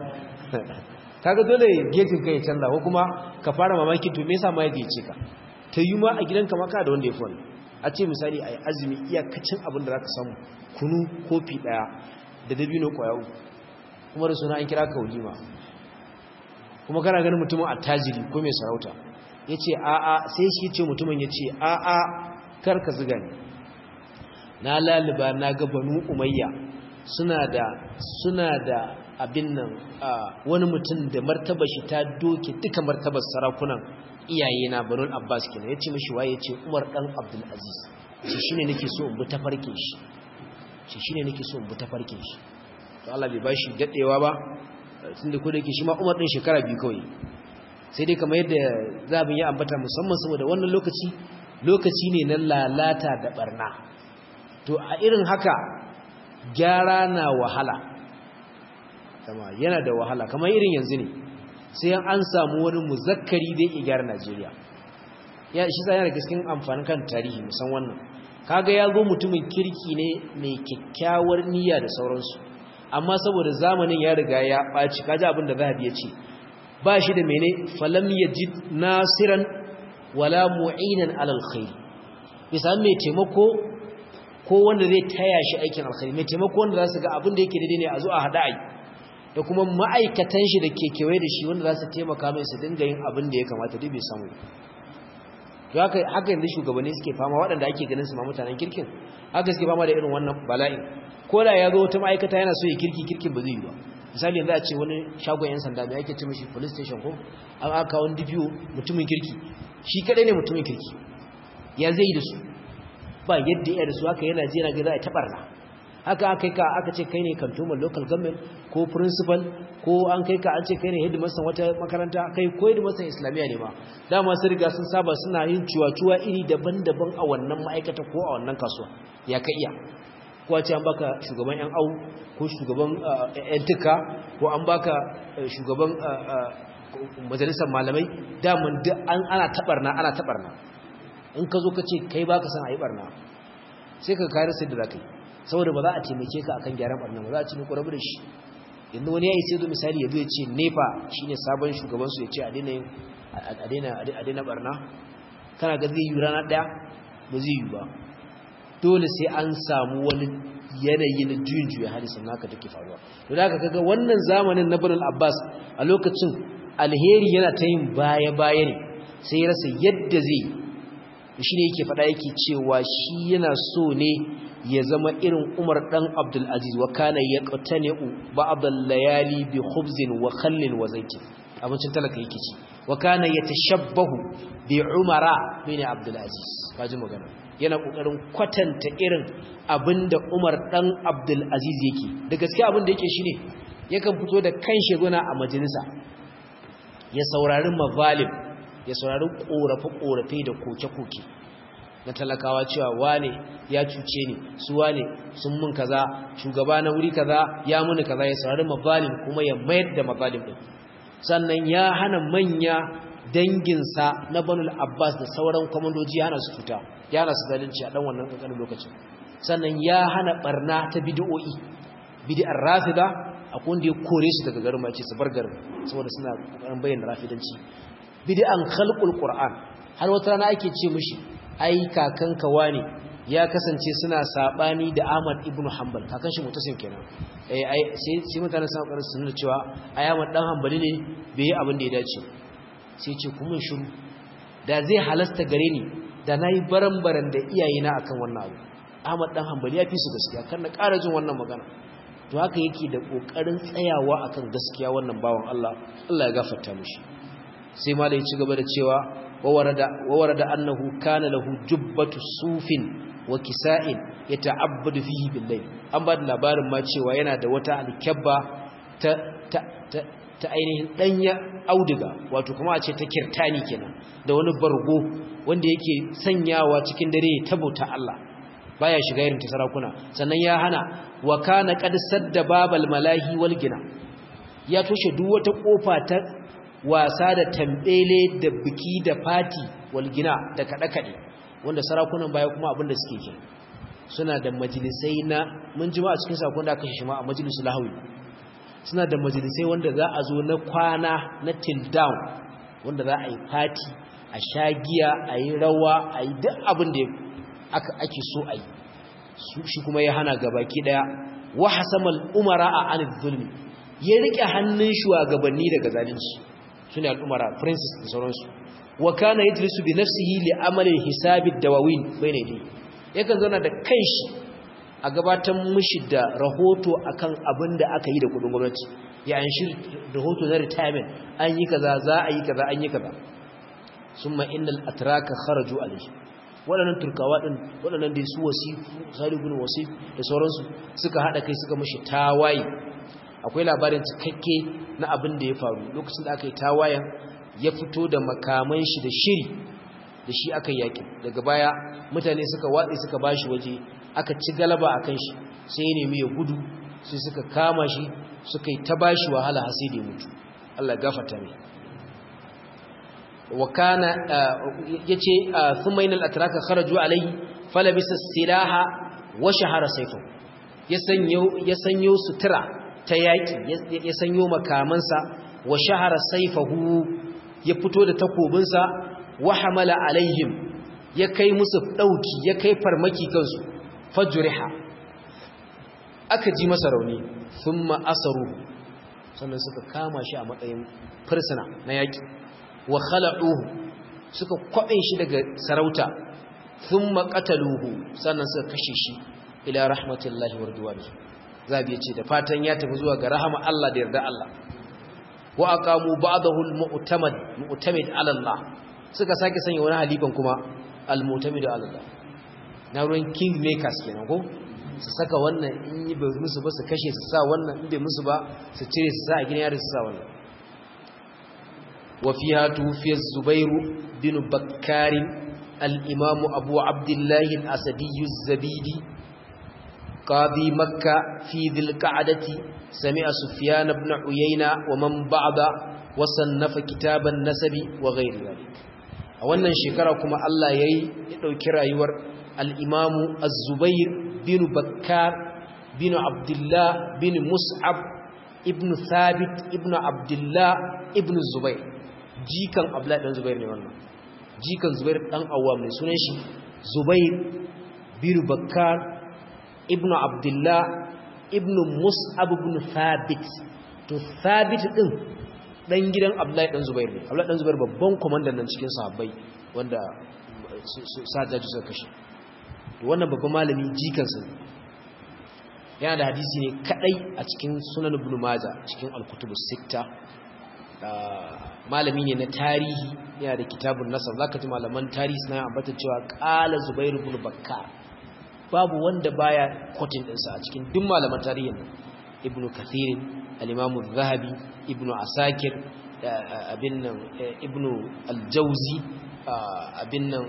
kaga dole getin kai canza ko kuma ka fara mamaki to me yasa ma ya gece ka ta yi ma a gidanka maka da wanda ya fi wani a ce misali a yi azumi iyakacin abin da za ka samu kunu kofi ɗaya da dabino ƙwaya uku kuma da suna an kira ka walima kuma kana ganin mutumin attajiri ko mai sarauta ya ce a'a sai shi ce mutumin ya ce a'a kar ka ziga ne na laliba na ga banu umayya suna da suna da abin nan wani mutum da martaba shi ta doke duka martabar sarakunan iyaye na banul abbas kenan ya ce mashi waye ya ce umar dan abdul aziz shi shine nake so in bi ta farkin shi shi shine nake so in bi ta farkin shi to Allah bai bashi dadewa ba tunda ko da yake shi ma umar din shekara biyu kawai sai dai kamar yadda zabin ya ambata musamman saboda wannan lokaci lokaci ne na lalata da barna to a irin haka gyara na wahala kama yana da wahala kamar irin yanzu ne sai an samu wani muzakkari da ya gyara Najeriya ya shi sai yana da cikin amfanin kan tarihi musan wannan kaga ya zo mutumin kirki ne mai kyakkyawar niyya da sauransu amma saboda zamanin ya riga ya ɓaci kaji abin da zahabi ya ce ba shi da mene falam yajid nasiran wala mu'inan alal khair bisa mai taimako ko wanda zai taya shi aikin alkhairi mai taimako wanda za su ga abin da yake daidai ne a zo a hada ai da kuma ma'aikatan shi da ke kewaye da shi wanda za su taimaka mai su dinga yin abin da ya kamata duk bai samu haka haka yanzu shugabanni suke fama waɗanda ake ganin su ma mutanen kirkin haka suke fama da irin wannan bala'in ko da ya zo wata ma'aikata yana so ya kirki kirkin ba zai yi ba misali yanzu a ce wani shagon yan sanda mai ake ce mashi police station ko an aka wani DPO mutumin kirki shi kadai ne mutumin kirki ya zai yi da su ba yadda ya da su haka yana jira ga za a tabarna haka aka ka aka ce kai ne kantoman local government ko principal ko an kai ka an ce kai ne headmaster wata makaranta kai ko headmaster islamiyya ne ma dama sun riga sun saba suna yin ciwa-ciwa iri daban-daban a wannan ma'aikata ko a wannan kasuwa ya ka iya ko ce an baka shugaban yan au ko shugaban yan tuka ko an baka shugaban majalisar malamai daman duk ana tabarna ana tabarna in ka zo ka ce kai baka san a yi barna sai ka kare sai da za ka yi saboda ba za a taimake ka akan gyaran barna ba za a ci ne ƙwararru da shi yanzu wani ya yi sai zo misali ya zo ya ce nepa shi ne sabon shugabansu ya ce a daina barna kana ga zai yi rana ɗaya ba zai yi ba dole sai an samu wani yanayi na juyin juya hali sannan haka take faruwa to da kaga wannan zamanin na Bani Abbas a lokacin alheri yana ta yin baya-baya ne sai ya rasa yadda zai shi ne yake faɗa yake cewa shi yana so ne ya zama irin Umar dan Abdul Aziz wa kana yaqtani'u ba'd al-layali bi khubzin wa khallin wa zaytin abincin talaka yake ci wa kana yatashabbahu bi Umara bin Abdul Aziz kaji magana yana kokarin kwatanta irin abinda Umar dan Abdul Aziz yake da gaskiya abinda yake shine yakan fito da kanshi gona a majalisa ya saurari mazalim ya saurari korafe-korafe da koke-koke na talakawa cewa wane ya cuce ni su wane sun mun kaza shugaba na wuri kaza ya muni kaza ya saurari mazalim kuma ya mayar da mazalim din sannan ya hana manya danginsa na banul abbas da sauran kwamandoji ya hana su fita ya hana su zalunci a dan wannan kankanin lokacin sannan ya hana barna ta bid'o'i bid'ar rafida akwai wanda ya kore su daga garin mace su bar garin saboda suna kokarin bayyana rafidanci bid'an khalqul qur'an har wata rana ake ce mishi ai kakanka wane ya kasance suna sabani da Ahmad ibn Hanbal kakan shi mutasim kenan eh ai sai sai mutane suna kokarin su nuna cewa ai Ahmad dan Hanbali ne bai yi abin da ya dace sai ce kuma shiru da zai halasta gare ni da nayi baran-baran da iyayena akan wannan abu Ahmad dan Hanbali ya fi su gaskiya kan na ƙara jin wannan magana to haka yake da kokarin tsayawa akan gaskiya wannan bawan Allah Allah ya gafarta mishi sai malai ya ci gaba da cewa wawarada wawarada annahu kana lahu jubbatu sufin wa kisa'in yata'abbadu fihi bil-layl an ba da labarin ma cewa yana da wata alkabba ta ta ta, ta ainihin danya auduga wato kuma a ce ta kirtani kenan da wani bargo wanda yake sanyawa cikin dare ta bauta Allah baya shiga irin ta sarakuna sannan ya hana wa kana qad sadda babal malahi wal gina ya toshe duk wata kofa ta wasa da tambele da biki da fati wal gina da kada kade wanda sarakunan baya kuma abinda suke ke suna da majalisai na mun jima a cikin sakon da aka shi ma a majalisul lahawi suna da majalisai wanda za a zo na kwana na till down wanda za a yi fati a sha giya a yi rawa a yi duk abin da ake so a yi shi kuma ya hana gabaki daya wa hasamal umara a anil zulmi ya rike hannun shugabanni daga zalunci sune al'umara princess da sauransu wa kana yajlisu bi nafsihi li amali hisabi dawawin bayna yadayhi yakan zauna da kanshi a gabatar mishi da rahoto akan abin da aka yi da kudin gwamnati ya an shi rahoto na retirement an yi kaza za a yi kaza an yi kaza summa innal atraka kharaju alayhi waɗannan turkawa ɗin waɗannan da su wasifu salibin wasif da sauransu suka haɗa kai suka mashi tawaye akwai labarin cikakke na abin da ya faru lokacin da aka yi tawayen ya fito da makaman shi da shiri da shi aka yaƙi daga baya mutane suka watsi suka ba shi waje aka ci galaba a kan shi sai ya nemi ya gudu sai suka kama shi suka yi ta ba shi wahala har sai da ya mutu Allah gafarta mai وكان يجي ثم إن الأتراك خرجوا عليه فلبس السلاح وشهر سيفه يسنيو سترى تياكي يسنيو مكامنسا وشهر سيفه يفتو da takobinsa wahamala alaihim ya kai musu dauki ya kai farmaki kansu fajriha aka ji masa rauni thumma asaru sannan suka kama shi a matsayin fursuna na yaki wa khala'uhu suka kwabe shi daga sarauta thumma qataluhu sannan suka kashe shi ila rahmatillahi wa ridwanihi zabi yace da fatan ya tafi zuwa ga rahama Allah da yarda Allah wa aqamu ba'dahu al-mu'tamad mu'tamid ala Allah suka sake sanya wani halifan kuma al-mu'tamid ala Allah na ruwan king makers kenan ko su saka wannan in yi bai musu ba su kashe su sa wannan in bai musu ba su cire su sa a gidan yari su sa wannan وفيها توفي الزبير بن بكار الإمام أبو عبد الله الأسدي الزبيدي قاضي مكة في ذي القعدة سمع سفيان بن عيينة ومن بعد وصنف كتاب النسب وغير ذلك أولا شكركم الله يي يدوكرا يور الإمام الزبير بن بكار بن عبد الله بن مصعب ابن ثابت ابن عبد الله ابن الزبير jikan Abdullahi dan Zubair ne wannan jikan Zubair dan Awwam ne sunan shi Zubair bin Bakkar ibnu Abdullah ibnu Mus'ab ibn Thabit to Thabit din dan gidan Abdullahi dan Zubair ne Abdullahi dan Zubair babban komandan nan cikin sahabbai wanda sajaji suka kashe to wannan babban malami jikan sa yana da hadisi ne kadai a cikin Sunan Ibn Majah cikin Al-Kutubus Sittah malami ne na tarihi yana da kitabun nasar zaka ji malaman tarihi suna ambata cewa qala zubair ibn bakkar babu wanda baya quoting din sa a cikin duk malaman tarihin ibnu kathir al-imam az-zahabi ibnu asakir abin nan ibnu al-jawzi abin nan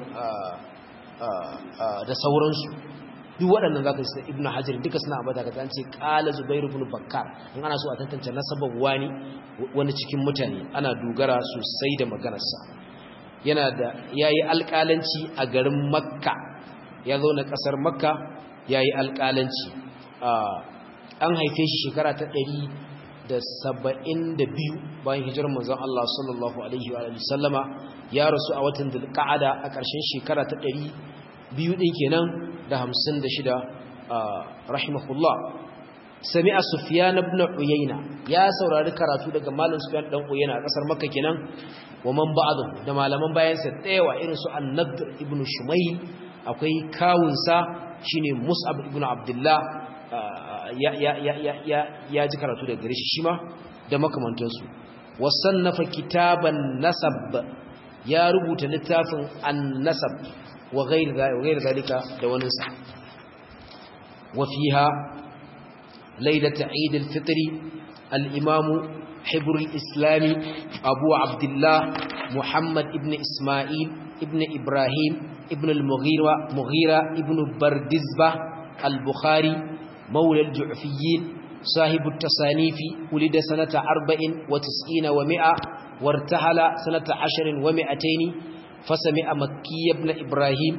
da sauransu duk waɗannan zaka ji ibnu hajar duka suna ambata ka an ce qala zubair ibn bakkar in ana so a tantance nasabar wani wani cikin mutane ana dogara sosai da maganarsa yana da yayi alƙalanci a garin makka ya zo na ƙasar makka yayi alƙalanci an haife shi shekara ta ɗari da saba'in da biyu bayan hijirar manzon Allah sallallahu alaihi wa sallama ya rasu a watan dulqa'ada a ƙarshen shekara ta ɗari biyu ɗin kenan da hamsin da shida rahimahullah sami'a sufyan ibn uyayna ya saurari karatu daga malam sufyan dan uyayna a kasar makka kenan wa man ba'dahu da malaman bayan sa tsayawa irin su an-nadr ibn shumayl akwai kawun sa shine mus'ab ibn abdullah ya ya ya ya ya ji karatu daga gare shi shima da makamantan su wasannafa kitaban nasab ya rubuta littafin an-nasab wa ghayr zalika da wani sa wa fiha ليلة عيد الفطر الإمام حبر الإسلام أبو عبد الله محمد ابن إسماعيل ابن إبراهيم ابن المغيرة مغيرة ابن بردزبة البخاري مولى الجعفيين صاحب التصانيف ولد سنة أربع وتسعين ومئة وارتحل سنة عشر ومئتين فسمع مكي ابن إبراهيم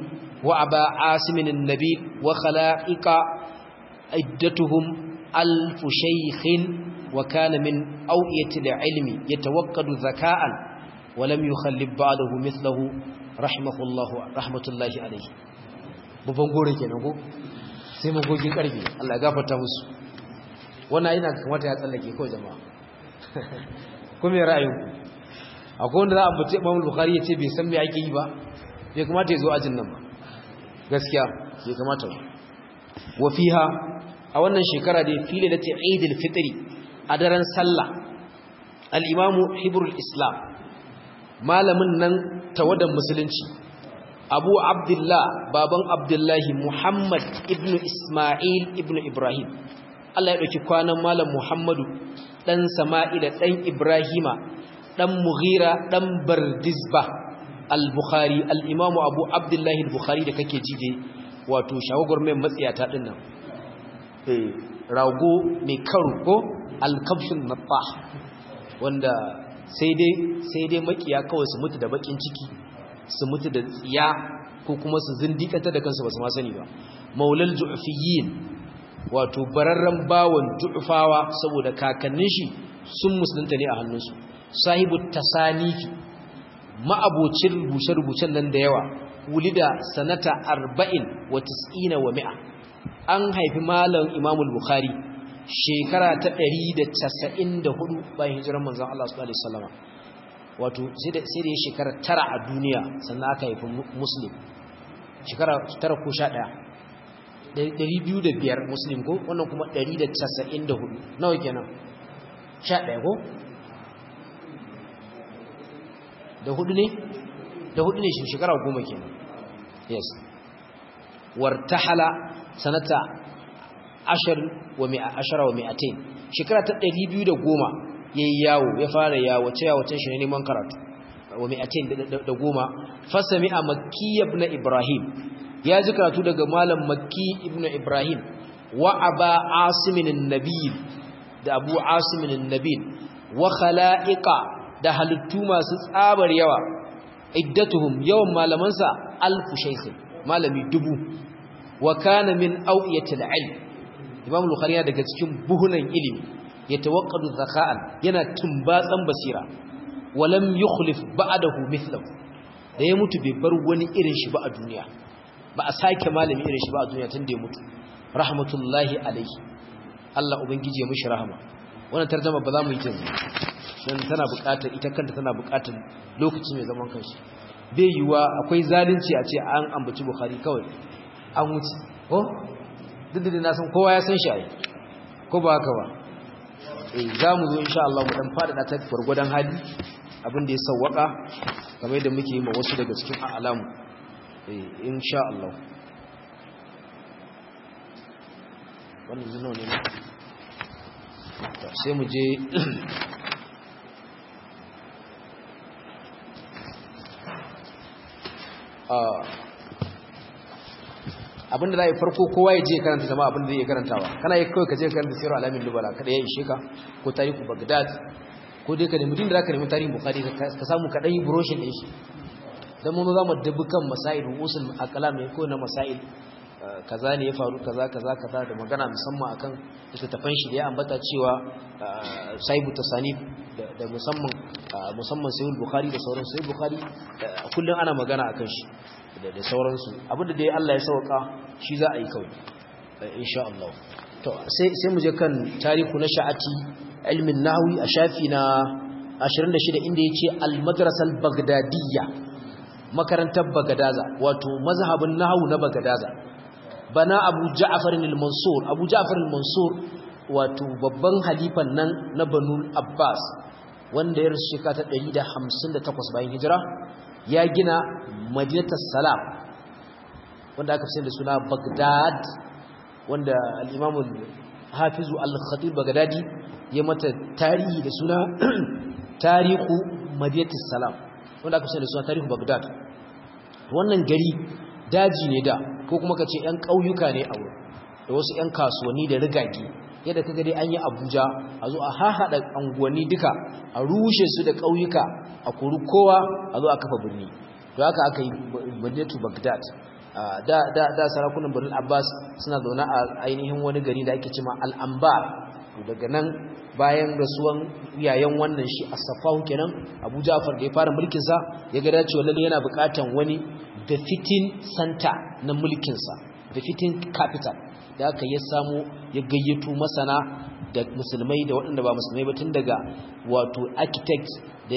wa aba asimin an-nabil wa khala'iqa iddatuhum alf shaykhin wa kana min awiyati al-ilmi yatawaqqadu zaka'an wa lam yukhallib ba'dahu mithluhu rahimahullahu rahmatullahi alayhi babban gore kenan ko sai magogin karfi Allah ya gafarta musu wannan ina kamata ya tsallake kawai jama'a kuma ya ra'ayinku akwai wanda za a bace Imam Bukhari ya ce bai san me ake yi ba bai kamata ya zo ajin nan ba gaskiya bai kamata ba wa fiha a wannan shekara da fili da Eidul Fitri a daren sallah al-Imam Hibrul Islam malamin nan tawadan musulunci Abu Abdullah baban Abdullahi Muhammad ibn Ismail ibn Ibrahim Allah ya ɗauki kwanan Malam Muhammadu ɗan Sama'ila ɗan Ibrahima ɗan Mughira ɗan Bardizba al-Bukhari al-Imamu Abu Abdullahi al-Bukhari da kake ji dai wato shawagwar mai matsiyata ɗin nan rago mai karo ko al-kabshun nattah wanda sai dai sai dai makiya kawai su mutu da bakin ciki su mutu da tsiya ko kuma su zindikanta da kansu ba su ma sani ba maulal ju'fiyin wato bararren bawon ju'fawa saboda kakannin shi sun musulunta ne a hannunsu sahibu tasanifi ma'abocin rubuce-rubucen nan da yawa wulida sanata arba'in wa tis'ina wa mi'a an haifi malam imamul bukhari shekara ta 194 bayan hijiran manzon Allah sallallahu alaihi wasallam wato sai da sai da ya shekara tara a duniya sannan aka haifi muslim shekara tara ko 11 205 muslim ko wannan kuma 194 nawa kenan 11 ko da hudu ne da hudu ne shekara goma kenan yes wartahala sanata ashar wa mi'a ashara wa mi'atain shekara ta 210 yayi yawo ya fara yawo ce yawo shi ne neman karatu wa mi'atain da goma fasami a makki ibn ibrahim ya ji karatu daga malam makki ibn ibrahim wa aba asimin an-nabiy da abu asimin an-nabiy wa khala'iqa da halittu masu tsabar yawa iddatuhum yawan malamansa alfu shaykh malami dubu wa kana min awiyatil ilm imam bukhari daga cikin buhunan ilimi yatawaqqadu zaka'an yana tumbatsan basira walam yukhlif ba'dahu mithlahu da ya mutu bai bar wani irin shi ba a duniya ba a sake malami irin shi ba a duniya tunda ya mutu rahmatullahi alaihi Allah ubangiji ya mishi rahama wannan tarjuma ba za mu yi ta dan tana buƙatar ita kanta tana buƙatar lokaci mai zaman kanshi bai yiwa akwai zalunci a ce an ambaci bukhari kawai an wuce ko duk da na san kowa ya san shi ai ko ba haka ba eh za mu zo insha Allah mu dan fada ta gurgudan hali abin da ya sawwaka kamar yadda muke yi ma wasu daga cikin alamu eh insha Allah wannan zuno ne sai mu je abinda za a yi farko kowa ya je karanta jama'a abinda zai iya karantawa kana yi kawai ka je karanta sirar alamin lubala kada ya ishe ka ko tarihu bagdad ko dai ka nemi din da za ka nemi tarihin bukari ka samu kaɗan yi broshin ɗin shi don mun za mu dubi kan masail usul akala mai ko na masail kaza ne ya faru kaza kaza kaza da magana musamman akan littattafan shi da ya ambata cewa saibu tasanif da musamman musamman sahih bukhari da sauran sahih bukhari kullun ana magana akan shi da sauransu abinda dai Allah ya sauka shi za a yi kawai insha Allah to sai sai mu je kan tarihu na sha'ati ilmin nahwi a shafi na 26 inda yace al-madrasa al-baghdadiyya makarantar bagadaza wato mazhabin nahwu na bagadaza bana abu ja'far al-mansur abu ja'far al-mansur wato babban halifan nan na banu abbas wanda ya rasu shekara ta 158 bayan hijira ya gina madinatus salam wanda aka fi da suna bagdad wanda al-imam al-hafiz al-khatib bagdadi ya mata tarihi da suna tarihu madinatus salam wanda aka fi da suna tarihu bagdad wannan gari daji ne da ko kuma ka ce 'yan ƙauyuka ne a wurin da wasu 'yan kasuwanni da rigage yadda ka dai an yi abuja a zo a hahaɗa anguwanni duka a rushe su da ƙauyuka a kori kowa a zo a kafa birni to haka aka yi madinatu bagdad da da da sarakunan Bani Abbas suna zaune a ainihin wani gari da ake cewa Al-Anbar daga nan bayan rasuwan yayan wannan shi As-Safahu kenan Abu Ja'far da ya fara mulkin sa ya ga dacewa lalle yana buƙatan wani befitting center na mulkin sa befitting capital da aka ya samu ya gayyato masana da musulmai da waɗanda ba musulmai ba tun daga wato architect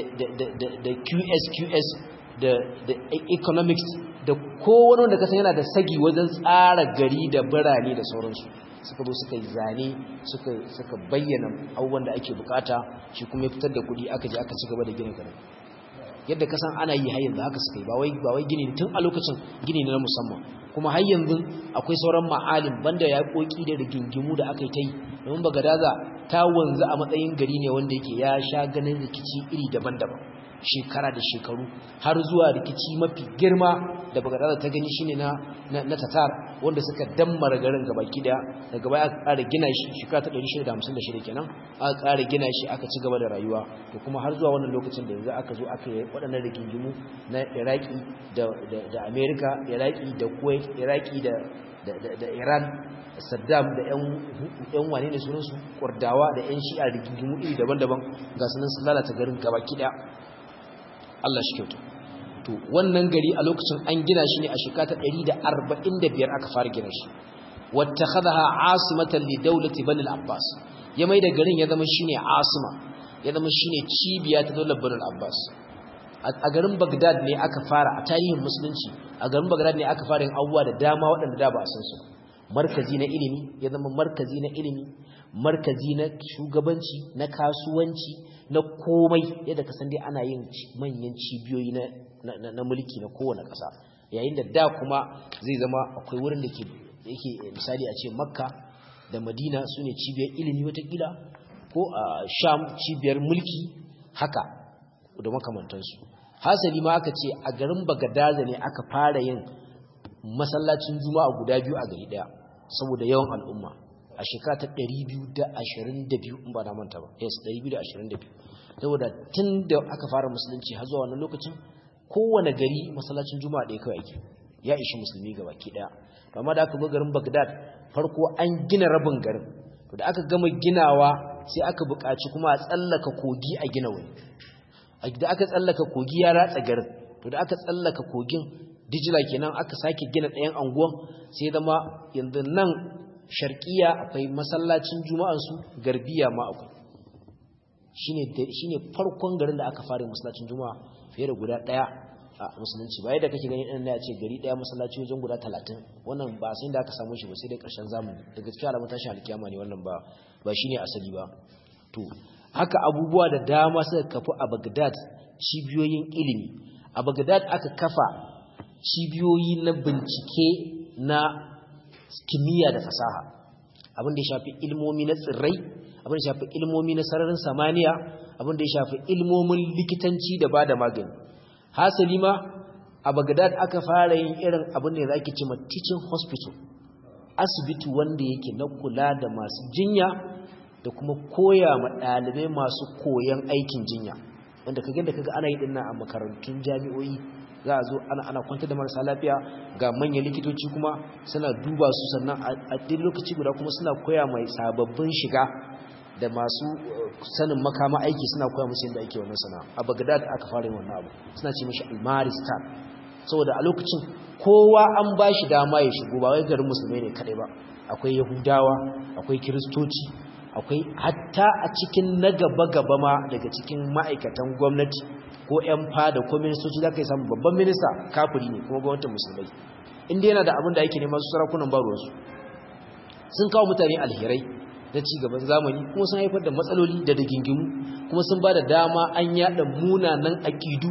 da QS QS da economics da kowane wanda kasan yana da sagi wajen tsara gari da birane da sauransu suka zo suka yi zane suka bayyana abubuwan da ake bukata shi kuma ya fitar da kuɗi aka je aka ci gaba da gina garin yadda kasan ana yi har yanzu haka suka yi ba wai gini tun a lokacin gini na musamman kuma har yanzu akwai sauran ma'alim banda ya koki da rigingimu da aka yi ta yi domin bagadaza ta wanzu a matsayin gari ne wanda yake ya sha ganin rikici iri daban-daban shekara da shekaru har zuwa rikici mafi girma da bagadaza ta gani shine na na tatar wanda suka dammara garin gabaki daya daga baya aka ƙara gina shi shekara ta 656 kenan aka ƙara gina shi aka ci gaba da rayuwa to kuma har zuwa wannan lokacin da yanzu aka zo aka yi waɗannan rigingimu na Iraki da da America Iraki da Kuwait Iraki da da Iran Saddam da ƴan wane ne sunansu Kurdawa da ƴan Shi'a rigingimu iri daban-daban ga sunan sun lalata garin gabaki daya Allah shi kyauta to wannan gari a lokacin an gina shi ne a shekara 145 aka fara gina shi wattakhadha asimatan li dawlati bani al-abbas ya mai da garin ya zama shine asima ya zama shine cibiya ta daular bani al-abbas a garin Baghdad ne aka fara a tarihin musulunci a garin Baghdad ne aka fara yin abubuwa da dama waɗanda da ba a san su markazi na ilimi ya zama markazi na ilimi markazi na shugabanci na kasuwanci na komai yadda ka san dai ana yin manyan cibiyoyi na mulki na kowane ƙasa yayin da da kuma zai zama akwai wurin da yake misali a ce makka da madina su ne cibiyar ilimi watakila ko a sham cibiyar mulki haka da makamantansu hasali ma aka ce a garin bagadaza ne aka fara yin masallacin juma'a guda biyu a gari daya saboda yawan al'umma a shekara ta 222 in ba na manta ba yes 222 saboda tun da aka fara musulunci har zuwa wannan lokacin kowane gari masallacin juma'a ɗaya kawai ake ya ishi musulmi gaba ki ɗaya amma da aka zo garin bagdad farko an gina rabin garin to da aka gama ginawa sai aka buƙaci kuma a tsallaka kogi a gina wani da aka tsallaka kogi ya ratsa garin to da aka tsallaka kogin dijila kenan aka sake gina ɗayan anguwan sai zama yanzu nan sharkiya akwai masallacin juma'ansu garbiya ma akwai shine farkon garin da aka fara masallacin juma'a fiye da guda daya a musulunci ba yadda kake gani ɗan ya ce gari daya masallaci wajen guda talatin wannan ba sai da aka samu shi ba sai dai ƙarshen zamani daga cikin alamun tashin alkiyama ne wannan ba ba shine asali ba to haka abubuwa da dama suka kafu a Baghdad cibiyoyin ilimi a Baghdad aka kafa cibiyoyi na bincike na kimiyya da fasaha abin da ya shafi ilmomi na tsirrai abin da ya shafi ilmomi na sararin samaniya abin da ya shafi ilmomin likitanci da ba da magani hasali ma a Baghdad aka fara yin irin abin da zaki ce teaching hospital asibiti wanda yake na kula da masu jinya da kuma koya ma ɗalibai masu koyan aikin jinya wanda kaga da kaga ana yi dinnan a makarantun jami'o'i za a zo ana ana kwantar da marasa lafiya ga manyan likitoci kuma suna duba su sannan a duk lokaci guda kuma suna koya mai sababbin shiga da masu sanin makama aiki suna koya musu yadda ake wannan sana'a a Baghdad aka fara yin wannan abu suna ce mishi al-Maristan saboda a lokacin kowa an ba shi dama ya shigo ba wai garin musulmai ne kadai ba akwai yahudawa akwai kiristoci akwai hatta a cikin na gaba-gaba ma daga cikin ma'aikatan gwamnati ko 'yan fada ko ministoci za ka yi samun babban minista kafiri ne kuma gwamnatin musulmai inda yana da abin da ake neman su sarakunan baruwarsu sun kawo mutane alherai na cigaban zamani kuma sun haifar da matsaloli da dagingimu kuma sun ba da dama an yada munanan akidu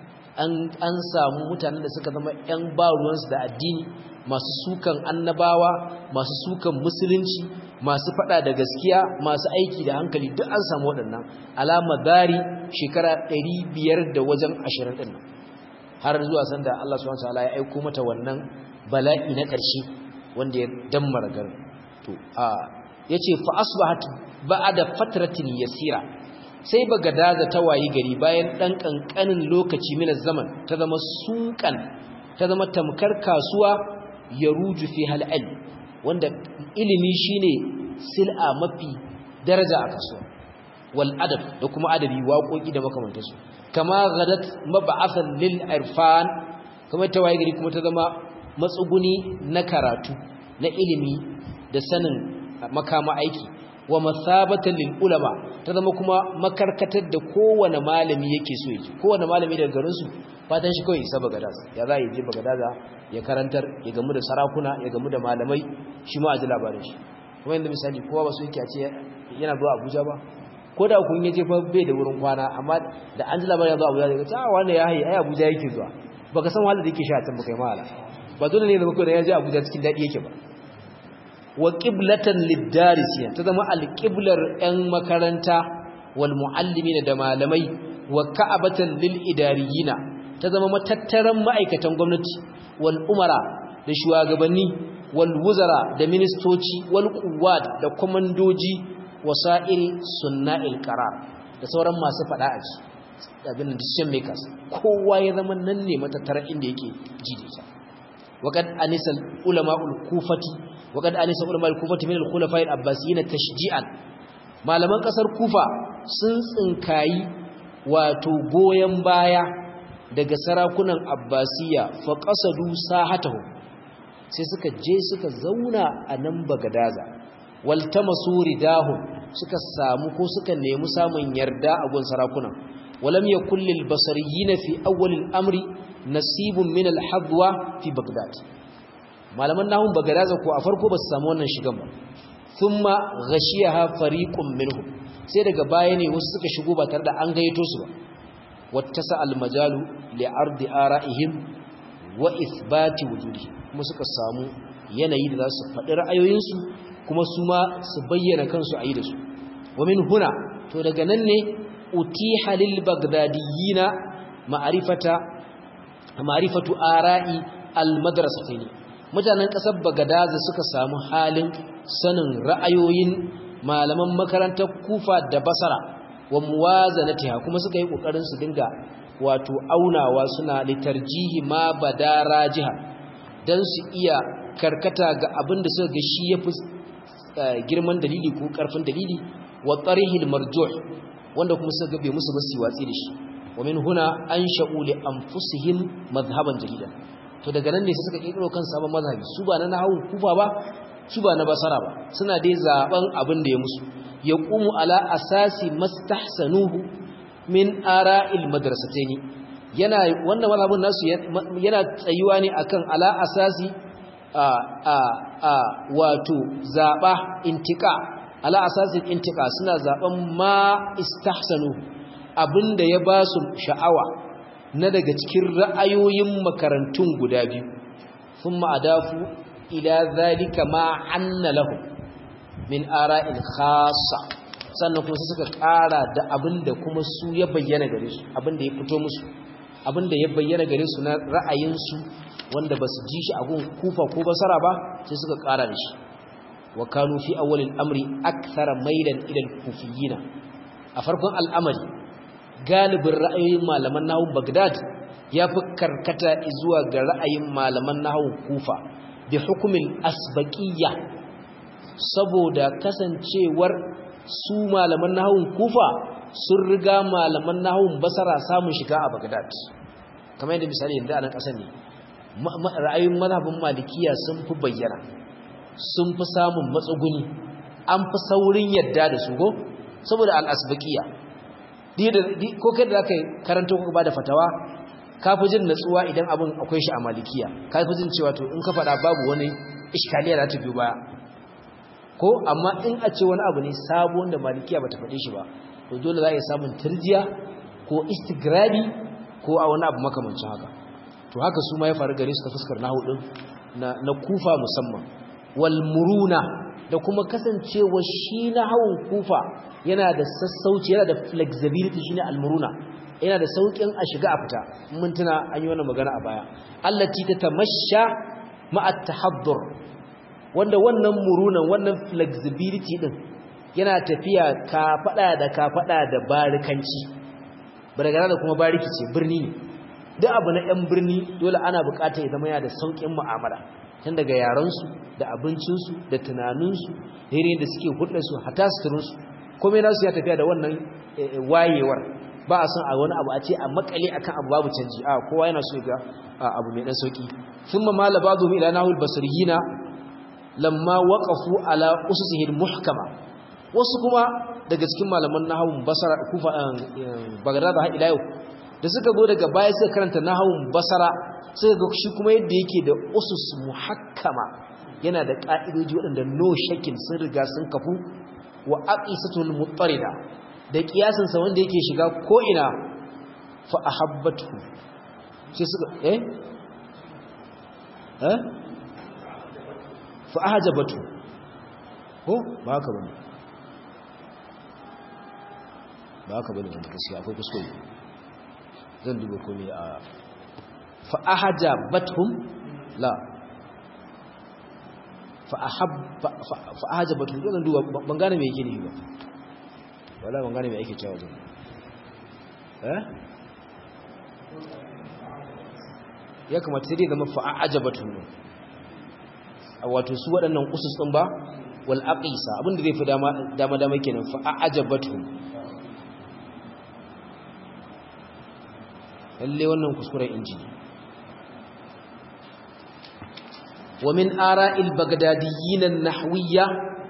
an samu mutanen da suka zama 'yan baruwansu da addini masu sukan annabawa masu sukan musulunci masu fada da gaskiya masu aiki da hankali duk an samu waɗannan alama dari shekara 500 da wajen 20 ɗin har zuwa sanda Allah subhanahu wataala ya aiko mata wannan bala'i na ƙarshe wanda ya dammara garin to a yace fa asbahat ba'da fatratin yasira sai bagadaza ta wayi gari bayan dan kankanin lokaci min zaman ta zama sukan ta zama tamkar kasuwa yaruju fi hal ilm wanda ilimi shine sil'a mafi daraja a kasuwa wal adab da kuma adabi waƙoƙi da makamantansu kama gadat mab'athan lil irfan kamar ta waye gari kuma ta zama matsuguni na karatu na ilimi da sanin makama aiki wa masabatan lil ulama ta zama kuma makarkatar da kowane malami yake so yake kowane malami daga garin su fatan shi kawai isa bagadas ya za yi je bagadaza ya karantar ya gamu da sarakuna ya gamu da malamai shi ma a ji labarin shi kuma yadda misali kowa ba su yake a ce yana zuwa abuja ba ko da kun yaje fa bai da wurin kwana amma da an ji labarin ya zuwa abuja daga ta wanda ya hayi ai abuja yake zuwa baka san wahalar da yake sha can baka yi mahala ba dole ne da muka da ya je abuja cikin daɗi yake ba wa qiblatan lid-darisiyan ta zama al-qiblar ɗan makaranta wal muallimina da malamai wa ka'abatan lil-idariyina ta zama matattaran ma'aikatan gwamnati wal umara da shugabanni wal wuzara da ministoci wal quwwat da komandoji wasa'il sunna'il qarar da sauran masu fada a ci abin decision makers kowa ya zama nan ne matattaran inda yake ji da ita وقد أنس العلماء الكوفة وقد أنس علماء الكوفة من الخلفاء العباسيين تشجيعا malaman kasar Kufa sun tsinkayi wato goyen baya daga sarakunan Abbasiya fa qasadu sahatahu sai suka je suka zauna a nan Bagadaza waltamasu ridahu suka samu ko suka nemi samun yarda a gun sarakunan walam yakul lil basariyin fi awwal al-amri nasibun min al-hadwa fi Baghdad malaman nahun bagadaza ko a farko ba su samu wannan shigan ba thumma ghashiyaha fariqun minhum sai daga baya ne wasu suka shigo ba tare da an gayyato su ba wattasa al-majalu li ardi ara'ihim wa ithbati wujudihi kuma suka samu yanayi da za su faɗi ra'ayoyinsu kuma su ma su bayyana kansu a yi da su wa min huna to daga nan ne utiha lil bagdadiyina ma'rifata ma'rifatu ara'i al-madrasatayn mutanen kasar bagadaza suka samu halin sanin ra'ayoyin malaman makarantar kufa da basara wa muwazanatiha kuma suka yi kokarin su dinga wato aunawa suna litarjihi ma badara jiha dan su iya karkata ga abin da suka ga shi yafi girman dalili ko karfin dalili wa tarihil marjuh wanda kuma suka ga bai musu basi watsi da shi wa min huna ansha'u li anfusihim madhhaban jadidan to daga nan ne sai suka kirkiro kan sabon mazhabi su ba na nahwu kufa ba su ba na basara ba suna dai zaben abin da ya musu yaqumu ala asasi mastahsanuhu min ara'il madrasataini yana wannan mazhabin nasu yana tsayuwa ne akan ala asasi a a a wato zaba intika ala asasin intika suna zaben ma istahsanu abinda ya ba su sha'awa na daga cikin ra'ayoyin makarantun guda biyu sun ma'adafu ila zalika ma anna lahu min ara'il khassa sannan kuma sai suka ƙara da abinda kuma su ya bayyana gare su abinda ya fito musu abinda ya bayyana gare su na ra'ayinsu wanda ba su ji shi a gun kufa ko basara ba sai suka ƙara da shi wa kanu fi awwalil amri akthara mailan ila al-kufiyina a farkon al'amari galibin ra'ayoyin malaman nahwu Baghdad ya fi karkata zuwa ga ra'ayin malaman nahwu Kufa bi hukumin asbaqiyya saboda kasancewar su malaman nahwu Kufa sun riga malaman nahwu Basra samun shiga a Baghdad kamar yadda misali yanzu a nan kasar ne ra'ayoyin mazhabin Malikiya sun fi bayyana sun fi samun matsuguni an fi saurin yadda da su go saboda al-asbaqiyya ko kai da zaka karanta ko ba da fatawa ka fi jin natsuwa idan abin akwai shi a malikiya ka fi jin cewa to in ka faɗa babu wani iskaliya za ta biyo baya ko amma in a ce wani abu ne sabo wanda malikiya bata faɗe shi ba to dole za a yi samun turjiya ko istigrabi ko a wani abu makamancin haka to haka su ma ya faru gare su ta fuskar nahu din na na kufa musamman wal muruna da kuma kasancewa shi na hawan kufa yana da sassauci yana da flexibility shine almuruna yana da saukin a shiga a fita mun tuna an yi wannan magana a baya allati tatamashsha ma'a tahaddur wanda wannan murunan wannan flexibility din yana tafiya ka fada da ka fada da barikanci baragana da kuma bariki ce birni ne duk abu na yan birni dole ana bukata ya zama yana da saukin mu'amala tun daga yaransu da abincinsu da tunaninsu da irin da suke hulɗarsu hata suturinsu komai nasu ya tafiya da wannan wayewar ba a son a wani abu a ce a makale akan abu babu canji a kowa yana so ga abu mai dan sauki thumma mala ba'dhum ila nahul basriyina lamma waqafu ala ususihi muhkama wasu kuma daga cikin malaman nahawun basara kufa bagdad har ila yau da suka zo daga baya suka karanta nahawun basara suka ga shi kuma yadda yake da usus muhakkama yana da ka'idoji waɗanda no shakin sun riga sun kafu wa aqisatul mutarida da kiyasin sa wanda yake shiga ko ina fa ahabbatu sai suka eh eh fa ahjabatu ko ba haka bane ba haka bane wanda gaskiya akwai kuskure zan duba komai a fa ahjabatuhum la fa ahab fa ahjabatuhum zan duba ban gane me yake ne ba wala ban gane me yake cewa zan eh ya kamata sai dai zama fa ahjabatuhum wato su waɗannan usus ɗin ba wal aqisa abinda zai fi dama dama dama kenan fa ajabatuhum lalle wannan kuskuren injini wa min ara'il bagdadiyyin an-nahwiyya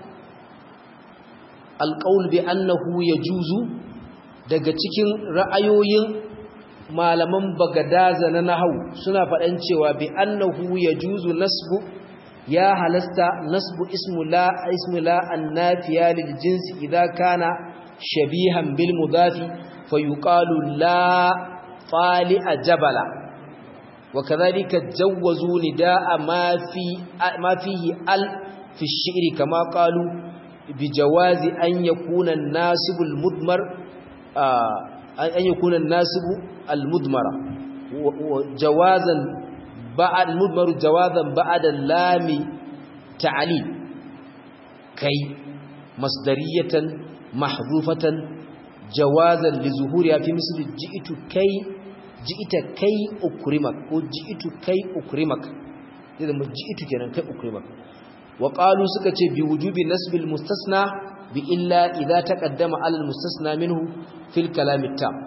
al-qawl bi annahu yajuzu daga cikin ra'ayoyin malaman bagadaza na nahwu suna faɗan cewa bi annahu yajuzu nasbu ya halasta nasbu ismu la ismu la annafiya lil jinsi idza kana shabihan bil mudafi fayuqalu la fali'a jabala wakadhalika jawazu nidaa ma fi ma fihi al fi ash-shi'ri kama qalu bi jawazi an yakuna an-nasibu al-mudmar an yakuna an-nasibu al-mudmara jawazan بعد مضمر جوازا بعد اللام تعليل كي مصدرية محذوفة جوازا لظهورها في مثل جئت كي جئت كي أكرمك وجئت كي أكرمك إذا ما جئت كنا كي أكرمك وقالوا سكت بوجوب نسب المستثنى بإلا إذا تقدم على المستثنى منه في الكلام التام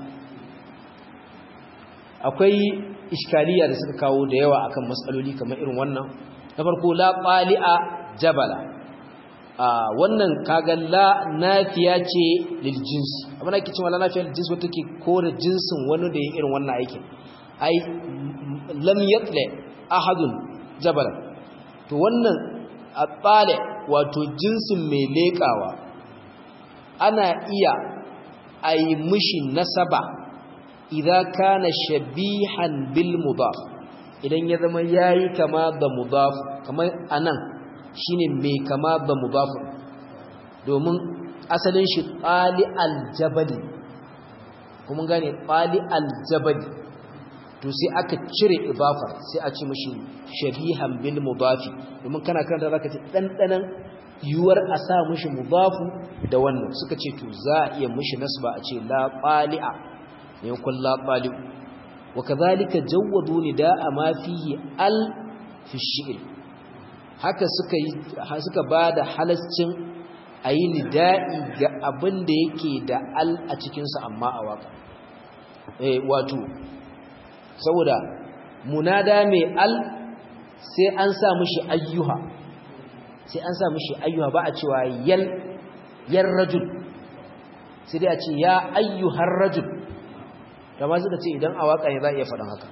akwai iskaliya da suka kawo da yawa akan matsaloli kamar irin wannan na farko la qali'a jabala a wannan kaga la nafiya ce lil jinsi amma nake cewa la nafiya lil jinsi wata ke kore jinsin wani da yin irin wannan aikin ai lam yatla ahadun jabala to wannan atale wato jinsin mai lekawa ana iya ai mishi nasaba idza kana shabihan bil mudaf idan ya zama yayi kama da mudaf kamar anan shine mai kama da mudaf domin asalin shi qali al jabali kuma gane qali al jabali to sai aka cire idafar sai a ce mishi shabihan bil mudaf domin kana karanta zaka ce dandanan yuwar a sa mishi mudafu da wannan suka ce to za a iya mishi nasba a ce la qali'a yankun laɓali wa kazalika jawwadu nida'a ma fihi al fi shi'r haka suka yi suka bada halascin ayi nida'i ga abin da yake da al a cikin sa amma a waka eh wato saboda munada mai al sai an sa mishi ayyuha sai an sa mishi ayyuha ba a cewa yal yar rajul sai dai a ce ya ayyuhar rajul kama suka ce idan a waka ne za a iya faɗin haka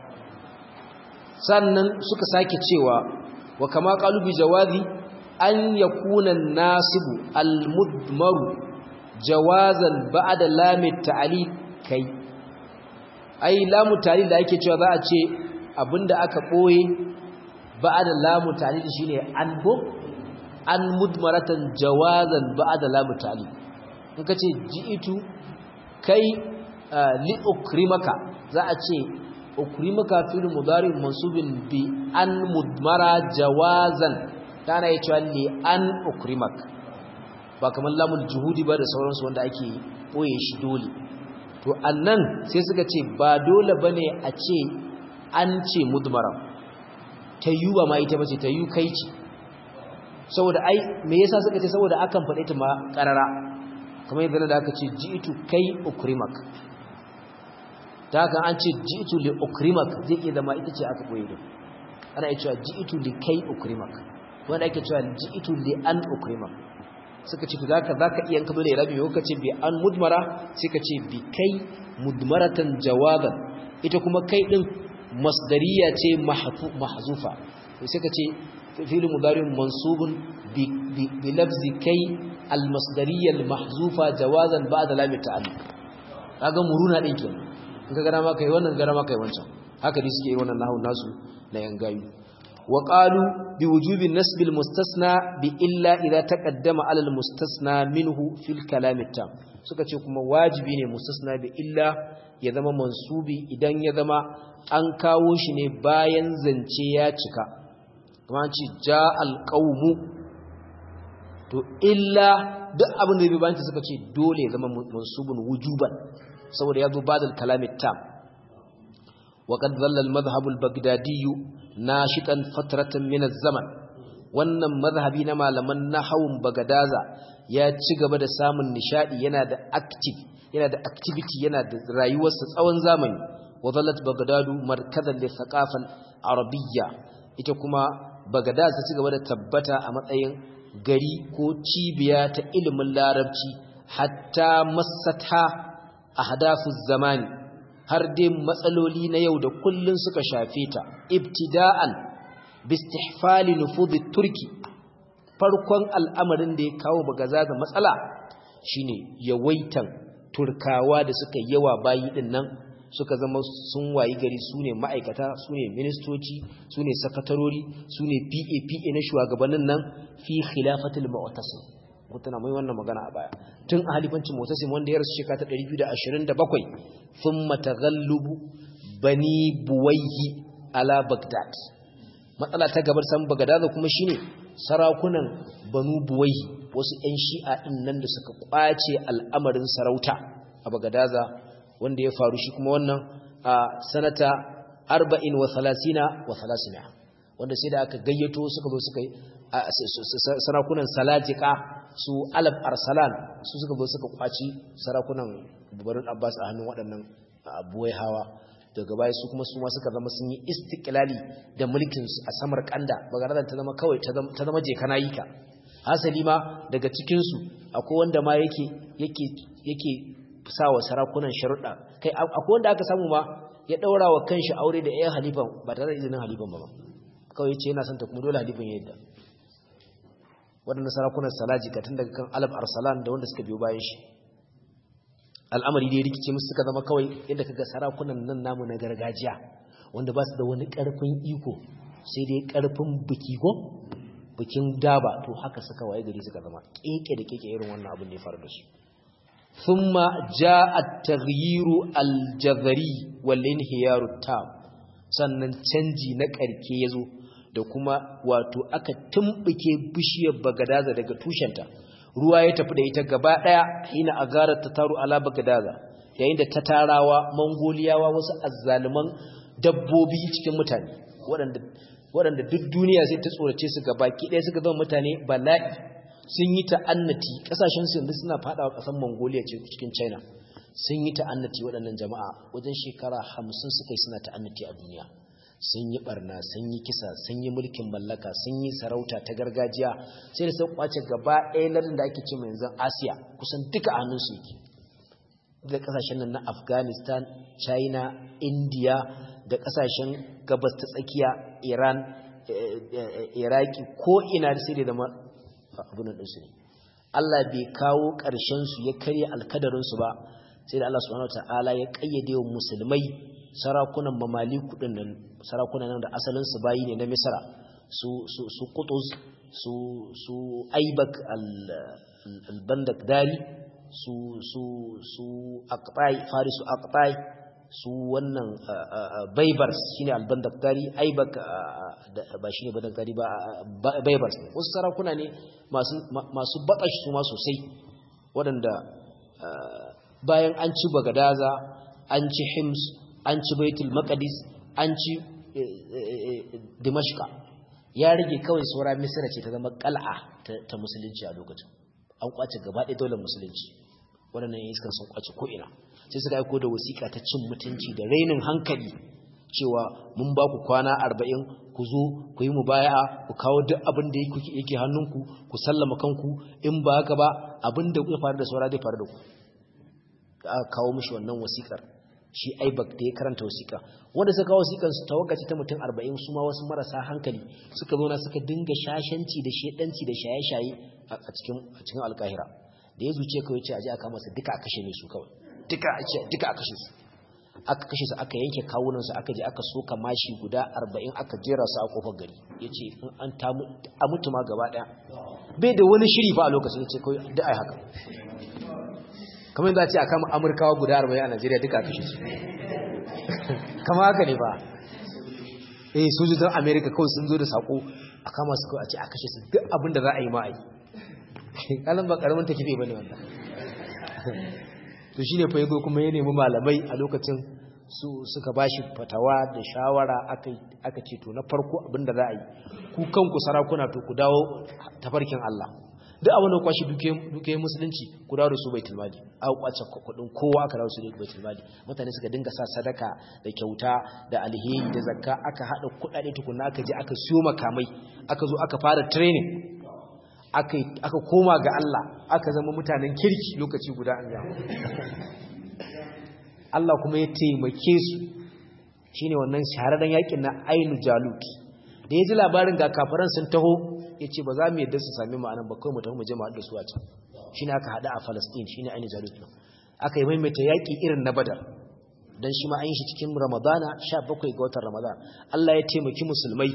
sannan suka sake cewa wa kama qalubi jawazi an yakuna nasibu almudmaru jawazan ba'da lamit ta'lil kai ai lamu ta'lil da ake cewa za a ce abinda aka boye ba'da lamu ta'lil shine an go an mudmaratan jawazan ba'da lamu ta'lil in kace ji'itu kai li'ukrimaka za a ce ukrimaka fil mudari mansubin bi an mudmara jawazan tana yi cewa li an ukrimak ba kamar lamul juhudi ba da sauransu wanda ake boye shi dole to annan sai suka ce ba dole bane a ce an ce mudmara ta yi ba ma ita bace ta yi kai ce saboda ai me yasa suka ce saboda akan faɗe ta ma ƙarara kamar yadda da aka ce ji'itu kai ukrimak ta haka an ce ji'itu li ukrimak zai iya zama ita ce aka koyi da ana iya cewa ji'itu li kai ukrimak wanda ake cewa ji'itu li an ukrimak suka ce zaka zaka iya kabo da rabi ko kace bi an mudmara sai ka ce bi kai mudmaratan jawaban ita kuma kai din masdariya ce mahzufa sai ka ce fi'l mudari mansubun bi bi lafzi kai al masdariyya al mahzufa jawazan ba'da lam ta'alluq kaga muruna din kenan in ka gara ma kai wannan gara ma kai wancan haka dai suke yi wannan nahwu nasu na yangayu wa qalu bi wujubi nasb al mustasna bi illa idza taqaddama ala al mustasna minhu fil kalam tam suka ce kuma wajibi ne mustasna bi illa ya zama mansubi idan ya zama an kawo shi ne bayan zance ya cika kuma an ce ja al qawmu to illa duk abin da bai bayan suka ce dole ya zama mansubun wujuban saboda ya zo badal kalamit tam wa qad dhalla al madhhab al baghdadi nashitan fatratan min az zaman wannan madhhabi na malaman nahawun bagadaza ya ci gaba da samun nishadi yana da active yana da activity yana da rayuwarsa tsawon zamani wa dhallat baghdadu markazan li thaqafa al arabiyya ita kuma bagadaz ta ci gaba da tabbata a matsayin gari ko cibiya ta ilimin larabci hatta masata ahdafu zamani har dai matsaloli na yau da kullun suka shafe ta ibtida'an bistihfali nufudhi turki farkon al'amarin da ya kawo bagaza da matsala shine yawaitan turkawa da suka yawa bayi din nan suka zama sun wayi gari sune ma'aikata sune ministoci sune sakatarori sune PA PA na shugabannin nan fi khilafatul mu'tasim mutuna mai wannan magana a baya tun a halifancin mu'tasim wanda ya rasu shekara ta 227 thumma taghallubu bani buwayhi ala bagdad matsala ta gabar san bagdad kuma shine sarakunan banu buwayhi wasu ƴan shi'a din nan da suka kwace al'amarin sarauta a bagadaza wanda ya faru shi kuma wannan a sanata 40 wa 30 wa 300 wanda sai da aka gayyato suka zo suka yi sarakunan salajika su alaf arsalan su suka zo suka kwaci sarakunan bubarin abbas a hannun waɗannan abuwai hawa daga baya su kuma su ma suka zama sun yi istiklali da mulkin su a samar kanda bagaradan ta zama kawai ta zama je kana yi ka hasali ma daga cikin su akwai wanda ma yake yake yake sa wa sarakunan sharuɗa kai akwai wanda aka samu ma ya daura wa kanshi aure da ɗayan halifan ba tare da izinin halifan ba kawai yace yana son ta kuma dole halifan ya yadda waɗanda sarakunan salaji ka tun daga kan alab arsalan da wanda suka biyo bayan shi al'amari da ya rikice musu suka zama kawai yadda kaga sarakunan nan namu na gargajiya wanda ba su da wani ƙarfin iko sai dai ƙarfin biki ko bikin daba to haka suka waye gari suka zama keke da keke irin wannan abin da ya faru da su thumma jaa at-taghyiru al-jadhari wal inhiyaru tam sannan canji na karke yazo da kuma wato aka tumbuke bishiyar bagadaza daga tushenta ruwa ya tafi da ita gaba daya hina agarar ta taru ala bagadaza yayin da ta tarawa mongoliyawa wasu azzaluman dabbobi cikin mutane waɗanda waɗanda duk duniya sai ta tsorace su gabaki ɗaya suka zama mutane bala'i sun yi ta'annati ƙasashen su yanzu suna faɗawa ƙasar Mongolia ce cikin China sun yi ta'annati waɗannan jama'a wajen shekara hamsin suka yi suna ta'annati a duniya sun yi barna sun yi kisa sun yi mulkin mallaka sun yi sarauta ta gargajiya sai da sun kwace gaba ɗaya lardin da ake ce mai yanzu Asiya kusan duka a hannun su yake da ƙasashen nan na Afghanistan China India da ƙasashen gabas ta tsakiya Iran Iraki ko ina da sai da zama abin ɗinsu ne Allah bai kawo ƙarshensu ya karya alkadarinsu ba sai da Allah subhanahu ta'ala ya ƙayyade wa musulmai sarakunan mamali kuɗin nan sarakunan nan da asalinsu bayi ne na misra su su su qutuz su su aibak al-bandak dari su su su aqtai farisu aqtai su wannan baibars shine albandaktari aibak ba shine bandaktari ba baibars ne wasu sarakuna ne masu masu bakashi su ma sosai waɗanda bayan an ci bagadaza an ci hims an ci baitul maqdis an ci dimashqa ya rage kawai saura misra ce ta zama qal'a ta musulunci a lokacin an kwace gaba ɗaya daular musulunci waɗannan iskan sun kwace ko ina sai suka aiko da wasiƙa ta cin mutunci da rainin hankali cewa mun ba ku kwana arba'in ku zo ku yi mubaya'a ku kawo duk abin da yake hannunku ku sallama kanku in ba haka ba abin da ya faru da saura zai faru da ku da aka kawo mishi wannan wasiƙar shi aibak da ya karanta wasiƙa wanda suka kawo wasiƙar su tawagaci ta mutum arba'in su ma wasu marasa hankali suka zo na suka dinga shashanci da shedanci da shaye-shaye a cikin alkahira da ya zuce kawai ce a ji aka masa duka a kashe ne su kawai duka a kashe su aka kashe su aka yanke kawunansu aka je aka soka mashi guda arba'in aka jera su a kofar gari ya ce in an a mutu ma gaba ɗaya bai da wani shiri fa a lokacin ya ce kawai da ai haka kamar yadda ce a kama amurkawa guda arba'in a najeriya duka a kashe su kama haka ne ba eh sojojin amerika kawai sun zo da sako a kama su kawai a ce a kashe su duk abin da za a yi ma a yi kalan ba karamin takife ba ne wanda to shi ne faigo kuma ya nemi malamai a lokacin su suka ba shi fatawa da shawara aka ce to na farko abinda za a yi ku kanku sarakuna to ku dawo tafarkin Allah duk abin da kwashi duke musulunci ku dawo da su baitul mali a kwace kudin kowa aka dawo su da baitul mali mutane suka dinga sa sadaka da kyauta da alheri da zakka aka hada kudade tukunna aka je aka siyo makamai aka zo aka fara training aka koma ga Allah aka zama mutanen kirki lokaci guda an ga Allah kuma ya taimake su shine wannan shahararren yakin na Ainu Jalut da ya ji labarin ga kafiran sun taho yace ba za mu yadda su sami mu anan ba kai mu tafi mu je mu haɗu su a can shine aka hada a Palestine shine Ainu Jalut aka yi maimaita yaki irin na Badar dan shi ma an yi shi cikin Ramadana 17 ga watan Ramadan Allah ya taimaki musulmai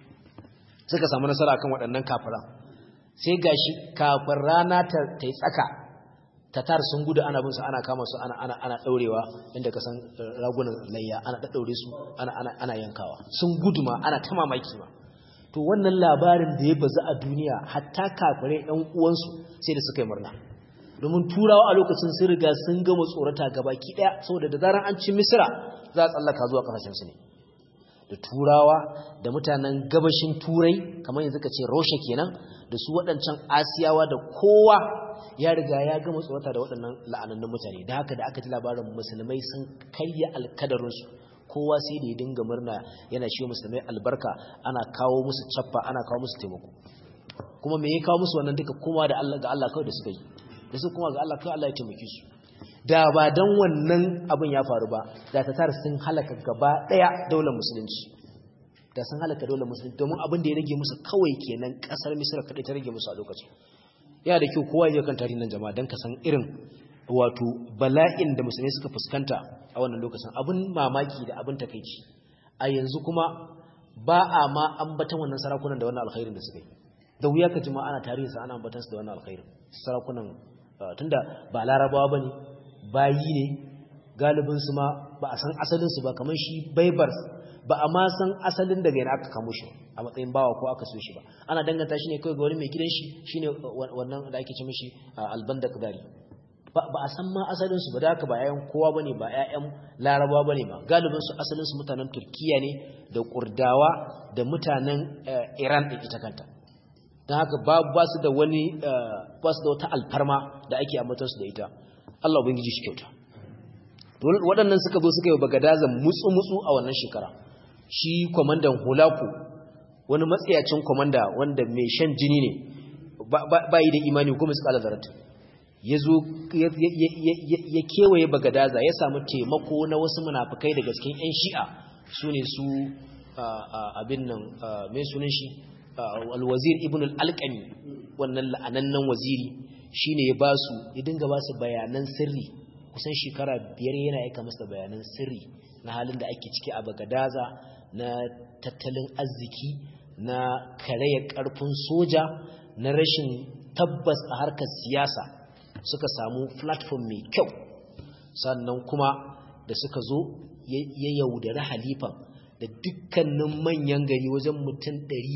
suka samu nasara kan waɗannan kafiran sai gashi kafin rana ta yi tsaka tatar sun gudu ana bin su ana kama su ana ana ana daurewa inda ka san ragunan layya ana daddaure su ana ana ana yankawa sun gudu ma ana ta mamaki ma to wannan labarin da ya bazu a duniya hatta kafirai ɗan uwansu sai da suka yi murna domin turawa a lokacin sun riga sun gama tsorata gabaki daya saboda da zaran an ci misira za a tsallaka zuwa kasashen su ne da turawa da mutanen gabashin turai kamar yanzu ka ce roshe kenan da su waɗancan asiyawa da kowa ya riga ya gama tsorata da waɗannan la'anannun mutane da haka da aka ji labarin musulmai sun karya alkadarinsu kowa sai da ya dinga murna yana shi musulmai albarka ana kawo musu cappa ana kawo musu taimako kuma me ya kawo musu wannan duka kuma da Allah ga Allah kawai da suka yi da su kuma ga Allah kawai Allah ya taimake su da ba dan wannan abin ya faru ba da ta tara sun halaka gaba daya daular musulunci da sun halaka daular musulunci domin abin da ya rage musu kawai kenan kasar misira kadai ta rage musu a lokacin ya da kyau kowa ya kan tarihin jama'a dan ka san irin wato bala'in da musulmai suka fuskanta a wannan lokacin abin mamaki da abin takeici a yanzu kuma ba a ma ambatan wannan sarakunan da wannan alkhairin da suka yi da wuya ka ji ma ana tarihinsa ana ambatan su da wannan alkhairin sarakunan tunda ba larabawa bane bayi ne galibin su ma ba a san asalin su ba kamar shi baibars ba a ma san asalin daga yana aka kamo shi a matsayin bawa ko aka so shi ba ana danganta shi ne kawai ga wani mai gidan shi shine wannan da ake ce mishi albanda kadari ba a san ma asalin su ba da haka ba yayan kowa bane ba yayan larabawa bane ba galibin su asalin su mutanen turkiya ne da kurdawa da mutanen iran din ita kanta don haka ba su da wani ba su da wata alfarma da ake ambatar su da ita Allah ubangiji shi kyauta waɗannan suka zo suka yi bagadazan mutsu-mutsu a wannan shekara shi kwamandan hulaku wani matsayacin kwamanda wanda mai shan jini ne ba yi da imani kuma su kala zarata ya zo ya kewaye bagadaza ya samu taimako na wasu munafukai daga cikin 'yan shi'a su ne su abin nan mai sunan shi alwazir ibn al'alƙami wannan la'anannan waziri shi ne ya ba su ya dinga ba su bayanan sirri kusan shekara biyar yana aika masa bayanan sirri na halin da ake ciki a bagadaza na tattalin arziki na karaya karfin soja na rashin tabbas a harkar siyasa suka samu platform mai kyau sannan kuma da suka zo ya yaudari halifan da dukkanin manyan gari wajen mutum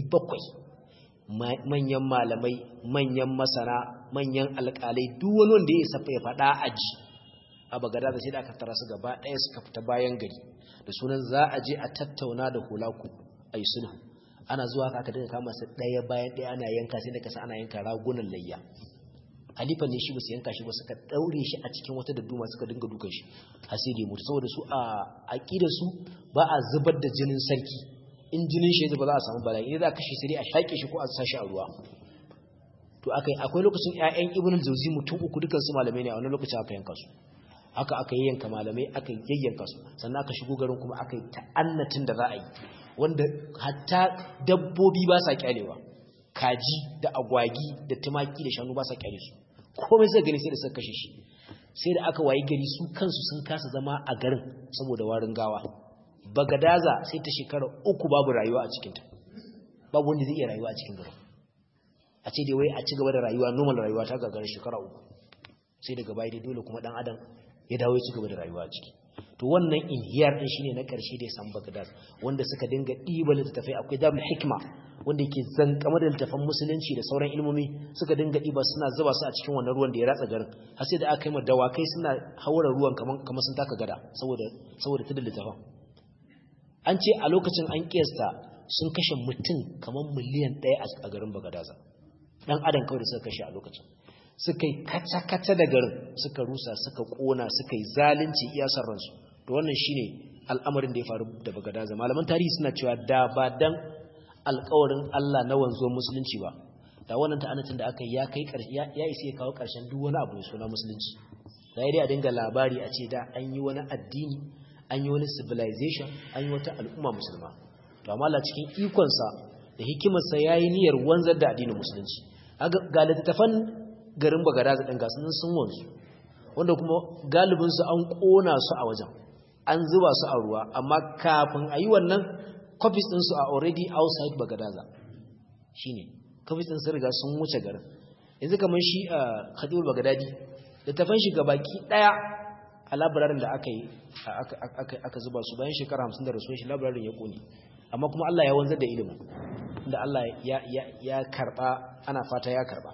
700 manyan malamai manyan masana manyan alƙalai duk wani wanda ya safa ya faɗa aji a a bagada da sai da aka tara su gaba ɗaya suka fita bayan gari da sunan za a je a tattauna da hulaku a yi sulhu ana zuwa haka aka dinga kama su ɗaya bayan ɗaya ana yanka sai da kasa ana yanka ragunan layya halifa ne shi ba su yanka shi ba suka ɗaure shi a cikin wata dadduma suka dinga dukan shi har sai da ya mutu saboda su a aƙidar su ba a zubar da jinin sarki in jinin shi ya zuba za a samu bala'i in za a kashe sai dai a shaƙe shi ko a sa shi a ruwa to akai akwai lokacin ƴaƴan ibnu jawzi mutum uku dukan su malamai ne a wannan lokacin aka yanka su haka aka yanka malamai aka yayyanka su sannan aka shigo garin kuma aka yi ta'annatin da za a yi wanda hatta dabbobi ba sa kyalewa kaji da agwagi da tumaki da shanu ba sa kyale su komai sai gani sai da suka kashe shi sai da aka wayi gari su kansu sun kasa zama a garin saboda warin gawa bagadaza sai ta shekara uku babu rayuwa a cikinta babu wanda zai iya rayuwa a cikin garin a ce dai wai a ci gaba da rayuwa normal rayuwa ta gagarin shekara uku sai daga baya dai dole kuma dan adam ya dawo ya ci gaba da rayuwa a ciki to wannan inhiyar din shine na karshe da ya san Baghdad wanda suka dinga diba littafai akwai darul hikma wanda yake zankama da littafan musulunci da sauran ilmomi suka dinga diba suna zuba su a cikin wannan ruwan da ya ratsa garin har sai da aka yi ma dawakai suna haura ruwan kaman kamar sun taka gada saboda saboda tudun littafan an ce a lokacin an kiyasta sun kashe mutum kamar miliyan ɗaya a garin Bagadaza dan adam kawai da suka kashe a lokacin suka yi kata-kata da garin suka rusa suka kona suka yi zalunci iyasar ransu to wannan shine al'amarin da ya faru da bagadaza malaman tarihi suna cewa da ba dan alƙawarin Allah na wanzuwar musulunci ba da wannan ta'anatin da aka yi ya kai ƙarshe ya isa ya kawo ƙarshen duk wani abu mai suna musulunci da dai a dinga labari a ce da an yi wani addini an yi wani civilization an yi wata al'umma musulma to amma Allah cikin ikonsa da hikimarsa yayi niyyar wanzar da addinin musulunci ga littattafan garin bagadaza ɗin gasu sun wanzu wanda kuma galibinsu an ƙona su a wajen an zuba su a ruwa amma kafin a yi wannan copies ɗinsu a already outside bagadaza shi ne copies ɗin sun riga sun wuce garin yanzu kamar shi a khadibul bagadadi littafan shi gabaki ɗaya a labararin da aka yi aka zuba su bayan shekara hamsin da rasuwan shi labararin ya ƙone amma kuma Allah ya wanzar da ilimin da Allah ya karɓa ana fata ya karɓa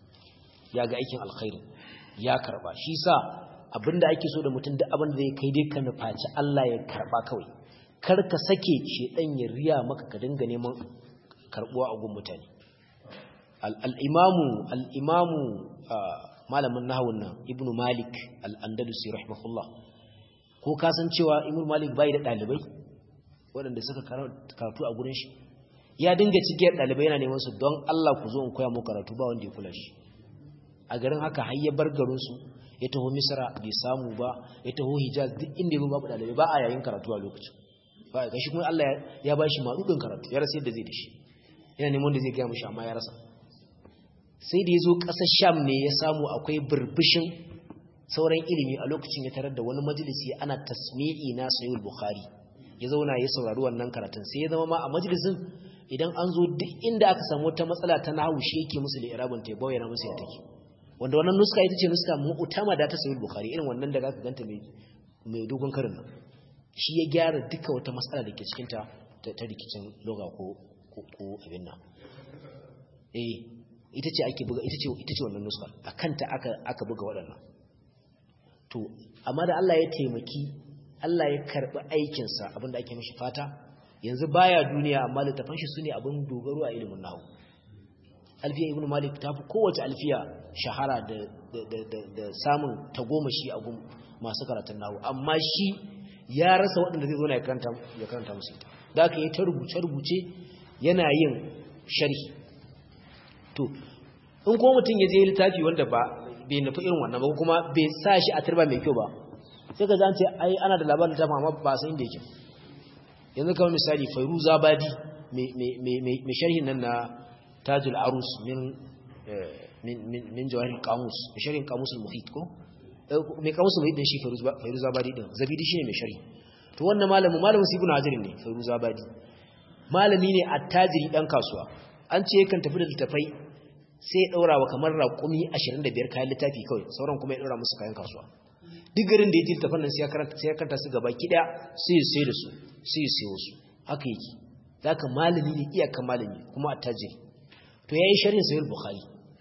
ya ga aikin alkhairi ya karba shi sa abinda ake so da mutum duk abin da zai kai dai ka nufaci Allah ya karba kawai kar ka sake shedan ya riya maka ka dinga neman karbuwa a gun mutane al-imamu al-imamu malamin nahawun nan ibnu malik al-andalusi rahimahullah ko ka san cewa ibnu malik bai da dalibai waɗanda suka karatu a gurin shi ya dinga cigiyar dalibai yana neman su don Allah ku zo in koya muku karatu ba wanda ya kula shi a garin haka har ya bar garinsu ya taho misra bai samu ba ya taho hijaz duk inda ya babu dalibai ba a yayin karatu a lokacin ba ga shi kuma Allah ya ba shi maɗuɗin karatu ya rasa yadda zai da shi yana neman da zai gaya mashi amma ya rasa sai da ya zo ƙasar sham ne ya samu akwai birbishin sauran ilimi a lokacin ya tarar da wani majalisi ana tasmi'i na sayyid bukhari ya zauna ya saurari wannan karatun sai ya zama ma a majalisin idan an zo duk inda aka samu wata matsala ta nahawu shi yake musu da irabun ta bayyana musu ya take wanda wannan nuska ita ce nuska mu'tama da ta sayi bukhari irin wannan da zaka ganta mai mai dogon karin nan shi ya gyara duka wata matsala da ke cikin ta ta rikicin loga ko ko abin nan eh ita ce ake buga ita ce ita ce wannan nuska akan ta aka aka buga waɗannan to amma da Allah ya taimaki Allah ya karbi aikin sa abinda ake mishi fata yanzu baya duniya amma littafan shi sune abin dogaro a ilimin nahwu alfiya ibn malik ta fi kowace alfiya shahara da samun tagomashi a gun masu karatun nahu amma shi ya rasa waɗanda zai zo na ya karanta musu ita da aka yi ta rubuce-rubuce yana yin sharhi to in kuma mutum ya je littafi wanda ba bai nufi irin wannan ba kuma bai sa shi a turba mai kyau ba sai ka zance ai ana da labarin littafin amma ba san inda yake yanzu kamar misali fairu zabadi mai sharhin nan na tajul arus min min min min jawahir qamus sharhin qamus al-muhit ko mai qamus al-muhit din shi fairuz zabadi din zabidi shine mai sharhi to wannan malamin malamin ibn hajar ne fairuz zabadi malami ne attajiri dan kasuwa an ce yakan tafi da littafai sai ya daura wa kamar raƙumi 25 kayan littafi kawai sauran kuma ya daura musu kayan kasuwa duk garin da ya ji littafan nan sai ya karanta sai ya karanta su gaba ki daya sai ya sai da su sai ya sayo su haka yake zaka malami ne iyakan malami kuma attajiri to yayi sharhin sahih bukhari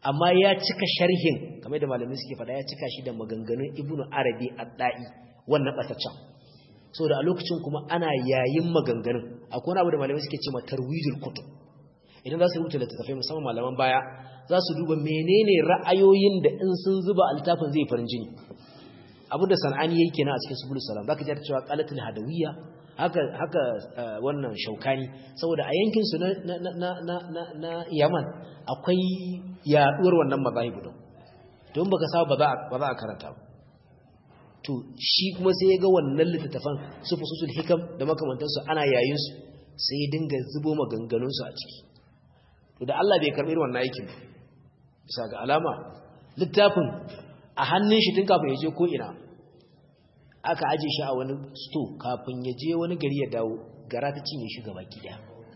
amma ya cika sharhin kamar da malamai suke faɗa ya cika shi da maganganun ibnu arabi ad-da'i wannan bataccan saboda a lokacin kuma ana yayin maganganun akwai wani abu da malamai suke cewa tarwijul kutub idan za su rubuta littattafai musamman malaman baya za su duba menene ra'ayoyin da in sun zuba a littafin zai farin jini abu da sana'ani yayi kenan a cikin subul salam zaka ji cewa qalatul hadawiyya haka haka wannan shaukani saboda a yankin su na na na na na Yaman akwai yaduwar wannan mazahib din don baka saba ba za ba za a karanta ba to shi kuma sai ya ga wannan littattafan su fususul hikam da makamantansu ana yayin su sai ya dinga zubo maganganun su a ciki to da Allah bai karbi wannan aikin bisa ga alama littafin a hannun shi tun kafin ya je ko ina aka aje shi a wani sto kafin ya je wani gari ya dawo gara ta cinye shi gaba gida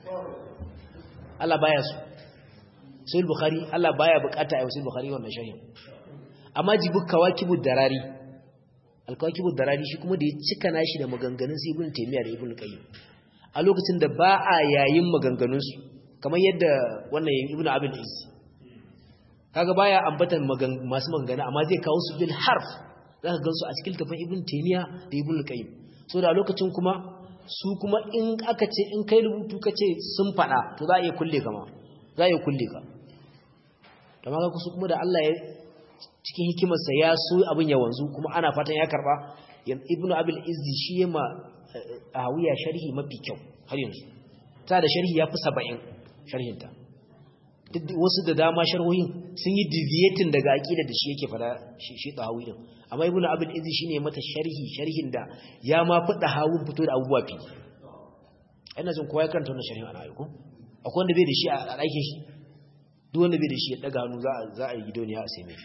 Allah baya su sai bukhari Allah baya bukata a yau sai bukhari wannan sharhin amma jibu kawakibud darari alkawakibud darari shi kuma da ya cika nashi da maganganun sai ibn taymiya da ibn qayyim a lokacin da ba a yayin maganganun su kamar yadda wannan ibn abul izz kaga baya ambatan masu maganganu amma zai kawo su bil harf zaka gansu a cikin tafin ibn taymiya da ibn qayyim so da lokacin kuma su kuma in aka ce in kai rubutu kace sun fada to za a iya kulle ka ma za a iya kulle ka amma ga kusu kuma da Allah ya cikin hikimarsa ya so abin ya wanzu kuma ana fatan ya karba ibn abul izzi shi yema awiya sharhi mafi kyau har yanzu ta da sharhi yafi 70 sharhinta wasu da dama sharhohin sun yi deviating daga aqida da shi yake fada shi tahawi din amma ibn abul izi shine mata sharhi sharhin da ya ma fi tahawun fito da abubuwa fi ina jin kowa ya karanta wannan sharhin ana aiko akwai wanda bai da shi a aikin shi duk wanda bai da shi ya daga hannu za a za a yi gidoniya a sai mai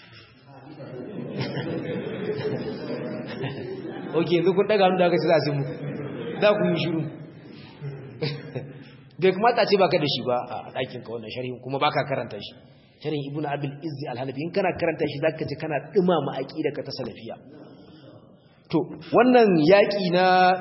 okay yanzu kun daga hannu da aka ce za a sai mu za ku yi shiru bai kamata ce baka da shi ba a ɗakin ka wannan sharhin kuma baka karanta shi sharhin ibnu abil izzi al-hanafi in kana karanta shi zaka ji kana dumama aqida ka ta salafiya to wannan yaki na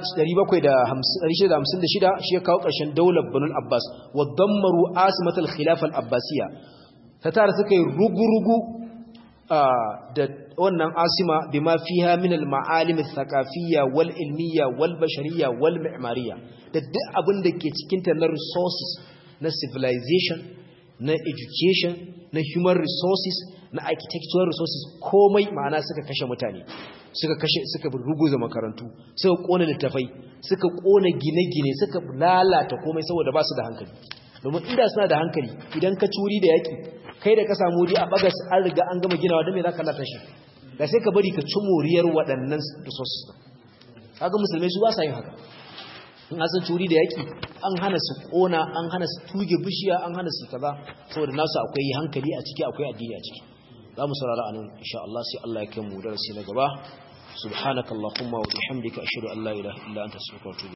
756 shi ya kawo ƙarshen daular banul abbas wa dammaru asimatul khilaf al-abbasiyya ta tare suka yi rugurugu da wannan asima bima fiha min al-ma'alim al-thaqafiyya wal ilmiyya wal bashariyya wal mi'mariyya da duk abin da ke cikin ta na resources na civilization na education na human resources na architectural resources komai ma'ana suka kashe mutane suka kashe suka ruguza makarantu suka kona littafai suka kona gine-gine suka lalata komai saboda ba su da hankali domin inda suna da hankali idan ka curi da yaki kai da ka samu wuri a bagas an riga an gama ginawa don me za ka lata shi da sai ka bari ka ci moriyar waɗannan resources kaga musulmai su ba sa yin haka in an san curi da yaki an hana su kona an hana su tuge bishiya an hana su kaza saboda nasu akwai hankali a ciki akwai addini a ciki za mu saurara anan insha Allah sai Allah ya kai mu darasi na gaba subhanakallahumma wa bihamdika ashhadu an la ilaha illa anta astaghfiruka wa atubu